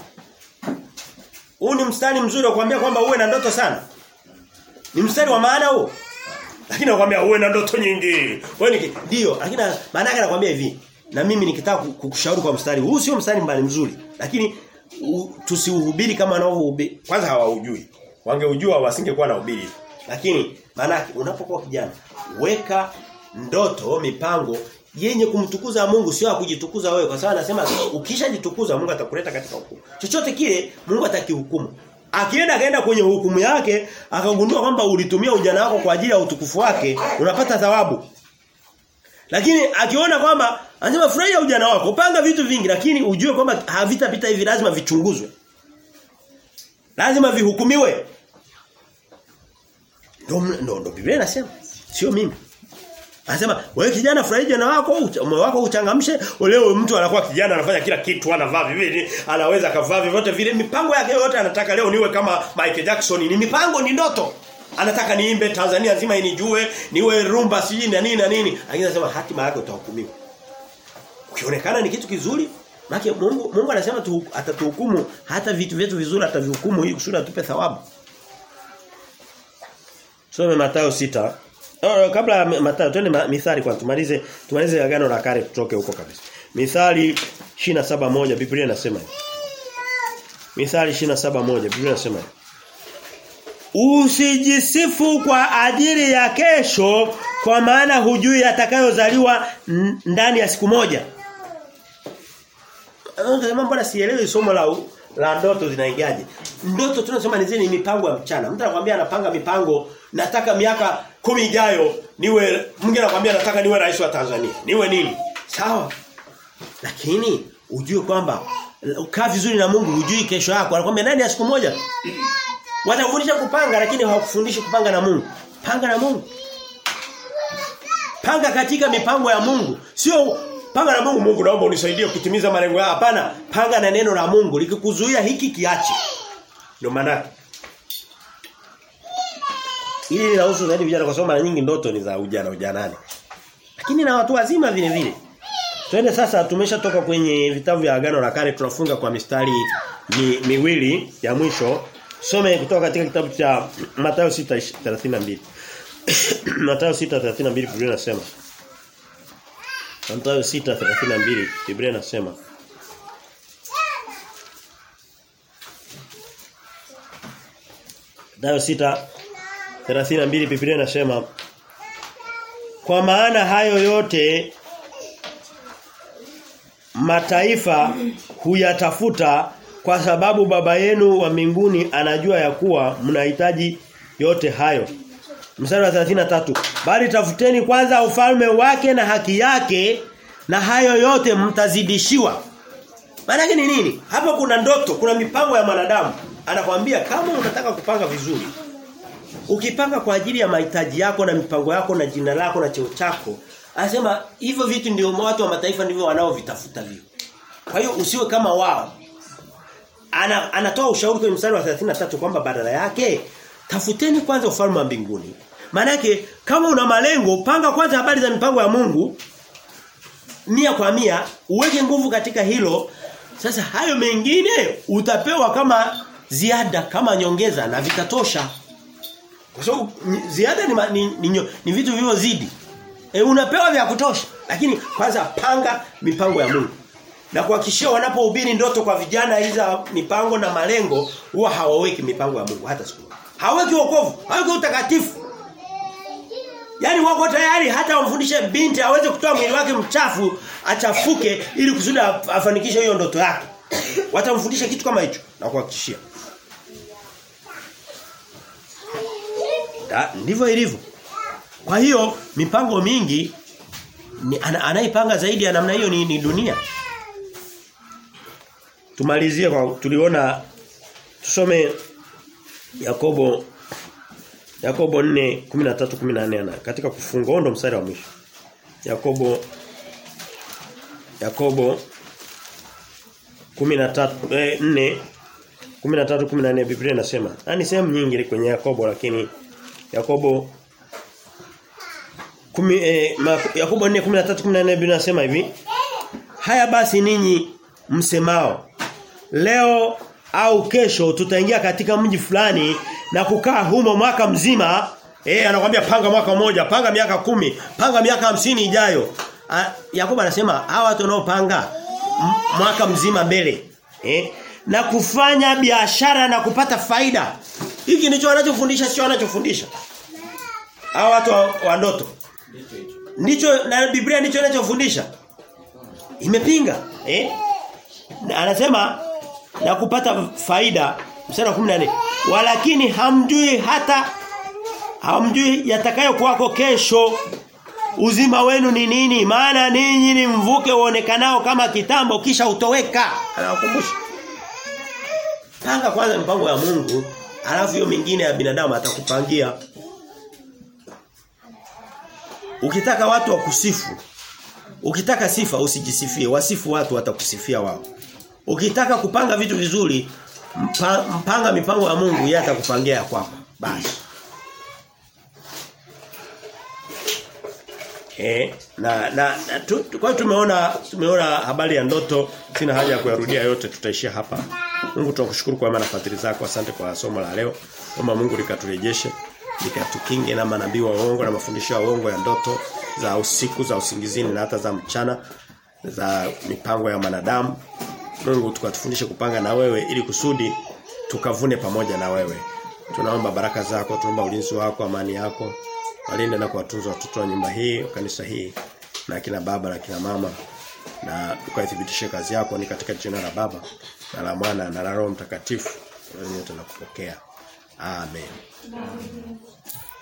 Huu ni mstari mzuri wa kuambia kwamba uwe na ndoto sana. Ni mstari wa maana huo. Lakini anakuambia uwe na ndoto nyingi. Wewe ni ndio, lakini maana yake anakuambia hivi. Na mimi nikitaka kukushauri kwa mstari huu sio mstari mbali mzuri, lakini tusiuhubiri kama wanaohubiri. Kwanza hawaujui. Wangeujua wasingekuwa na ubiri. Lakini maana unapokuwa kijana, weka ndoto, mipango yenye kumtukuza Mungu sio kujitukuza wewe kwa sababu anasema ukishajitukuza Mungu atakuleta katika hukumu. Chochote kile Mungu atakihukumu. Akienda akaenda kwenye hukumu yake akagundua kwamba ulitumia ujana wako kwa ajili ya utukufu wake, unapata thawabu. Lakini akiona kwamba anasema furahia ujana wako, panga vitu vingi lakini ujue kwamba havitapita hivi lazima vichunguzwe. Lazima vihukumiwe. Ndio ndio ndo Biblia inasema, sio mimi. Anasema wewe kijana furahia ujana wako, moyo wako uchangamshe. Leo mtu anakuwa kijana anafanya kila kitu, anavaa vivili, anaweza kavaa vyovyote vile. Mipango yake yote anataka leo niwe kama Michael Jackson. Ni mipango ni ndoto. Anataka niimbe Tanzania nzima inijue, niwe rumba siji na nini na nini. Lakini anasema hatima yake utahukumiwa. Ukionekana ni kitu kizuri, maana Mungu Mungu anasema tu, atatuhukumu hata vitu vyetu vizuri atavihukumu ili kusudi atupe thawabu. Some Mathayo sita Oh, kabla ya Mathayo twende ma, Mithali kwanza tumalize tumalize agano la kale tutoke huko kabisa. Mithali 27:1 Biblia inasema hivi. Mithali 27:1 Biblia inasema hivi. Usijisifu kwa ajili ya kesho kwa maana hujui atakayozaliwa ndani ya siku moja. Unasema mbona sielewi somo la la ndoto zinaingiaje? Ndoto tunasema ni zile mipango ya mchana. Mtu anakuambia anapanga mipango nataka miaka kumi ijayo niwe mwingine anakuambia nataka niwe rais wa Tanzania. Niwe nini? Sawa. Lakini ujue kwamba ukaa vizuri na Mungu hujui kesho yako. Anakuambia ndani ya siku moja. Watakufundisha kupanga lakini hawakufundishi kupanga na Mungu. Panga na Mungu. Panga katika mipango ya Mungu. Sio panga na Mungu Mungu naomba unisaidie kutimiza malengo yako. Hapana, panga na neno la Mungu likikuzuia hiki kiache. Ndio maana Hili linahusu zaidi vijana kwa sababu mara nyingi ndoto ni za ujana ujanani. Lakini na watu wazima vile vile. Twende sasa tumeshatoka kwenye vitabu vya agano la kale tunafunga kwa mistari mi, miwili ya mwisho. Some kutoka katika kitabu cha Mathayo 6:32. Mathayo 6:32 Biblia inasema. Mathayo 6:32 Biblia inasema. Mathayo 6:32 Biblia inasema Kwa maana hayo yote mataifa huyatafuta kwa sababu baba yenu wa mbinguni anajua ya kuwa mnahitaji yote hayo. Mstari wa 33. Bali tafuteni kwanza ufalme wake na haki yake na hayo yote mtazidishiwa. Maana ni nini? Hapa kuna ndoto, kuna mipango ya mwanadamu. Anakwambia kama unataka kupanga vizuri, ukipanga kwa ajili ya mahitaji yako na mipango yako na jina lako na cheo chako, anasema hivyo vitu ndio watu wa mataifa ndivyo wanaovitafuta vio. Kwa hiyo usiwe kama wao. Ana, anatoa ushauri kwenye mstari wa 33 kwamba badala yake tafuteni kwanza ufalme wa mbinguni. Manake kama una malengo panga kwanza habari za mipango ya Mungu mia kwa mia uweke nguvu katika hilo sasa hayo mengine utapewa kama ziada kama nyongeza na vitatosha kwa sababu ziada ni, ni, ni, ni, ni vitu vilivyozidi e, unapewa vya kutosha lakini kwanza panga mipango ya Mungu na kuhakikishia wanapohubiri ndoto kwa vijana hizo mipango na malengo huwa hawaweki mipango ya Mungu hata siku haweki wokovu haweki utakatifu Yaani wako tayari hata wamfundishe binti aweze kutoa mwili wake mchafu achafuke ili kusudi afanikishe hiyo ndoto yake. Watamfundisha kitu kama hicho na kuhakikishia. Ndivyo ilivyo. Kwa hiyo mipango mingi ni, ana, anaipanga zaidi ya namna hiyo ni, ni dunia. Tumalizie kwa tuliona tusome Yakobo Yakobo 4:13 14 katika kufunga ndo mstari wa mwisho. Yakobo Yakobo 13 eh, 4 13 14 Biblia inasema. Ni sehemu nyingi kwenye Yakobo lakini Yakobo kumi, eh, ma, Yakobo 4:13 14 Biblia inasema hivi. Haya basi ninyi msemao leo au kesho tutaingia katika mji fulani na kukaa humo mwaka mzima eh anakuambia panga mwaka mmoja panga miaka kumi panga miaka hamsini ijayo A, Yakobo anasema hawa watu wanaopanga mwaka mzima mbele eh na kufanya biashara na kupata faida hiki ndicho wanachofundisha sio wanachofundisha hawa watu wa, wa ndoto ndicho na Biblia ndicho inachofundisha imepinga eh anasema na kupata faida mstari wa 14 walakini hamjui hata hamjui yatakayo kwako kesho uzima wenu ni nini maana ninyi ni mvuke uonekanao kama kitambo kisha utoweka anawakumbusha panga kwanza mpango ya Mungu alafu hiyo mingine ya binadamu atakupangia ukitaka watu wakusifu ukitaka sifa usijisifie wasifu watu watakusifia wao ukitaka kupanga vitu vizuri mpa, mpanga mipango ya Mungu yeye atakupangia ya kwako basi Eh, na na, na tu, tu, kwa tumeona tumeona habari ya ndoto sina haja ya kuyarudia yote tutaishia hapa. Mungu tunakushukuru kwa maana fadhili zako asante kwa somo la leo. Omba Mungu likaturejeshe lika Hakika tukinge na manabii wa uongo na mafundisho ya uongo ya ndoto za usiku za usingizini na hata za mchana za mipango ya manadamu. Mungu tukatufundishe kupanga na wewe ili kusudi tukavune pamoja na wewe. Tunaomba baraka zako, tunaomba ulinzi wako, amani yako. Walinde na kuwatunza watoto wa nyumba hii, kanisa hii na kina baba na kina mama na ukaithibitishe kazi yako ni katika jina la Baba na la Mwana na la Roho Mtakatifu. Wewe tunakupokea. Amen. Amen.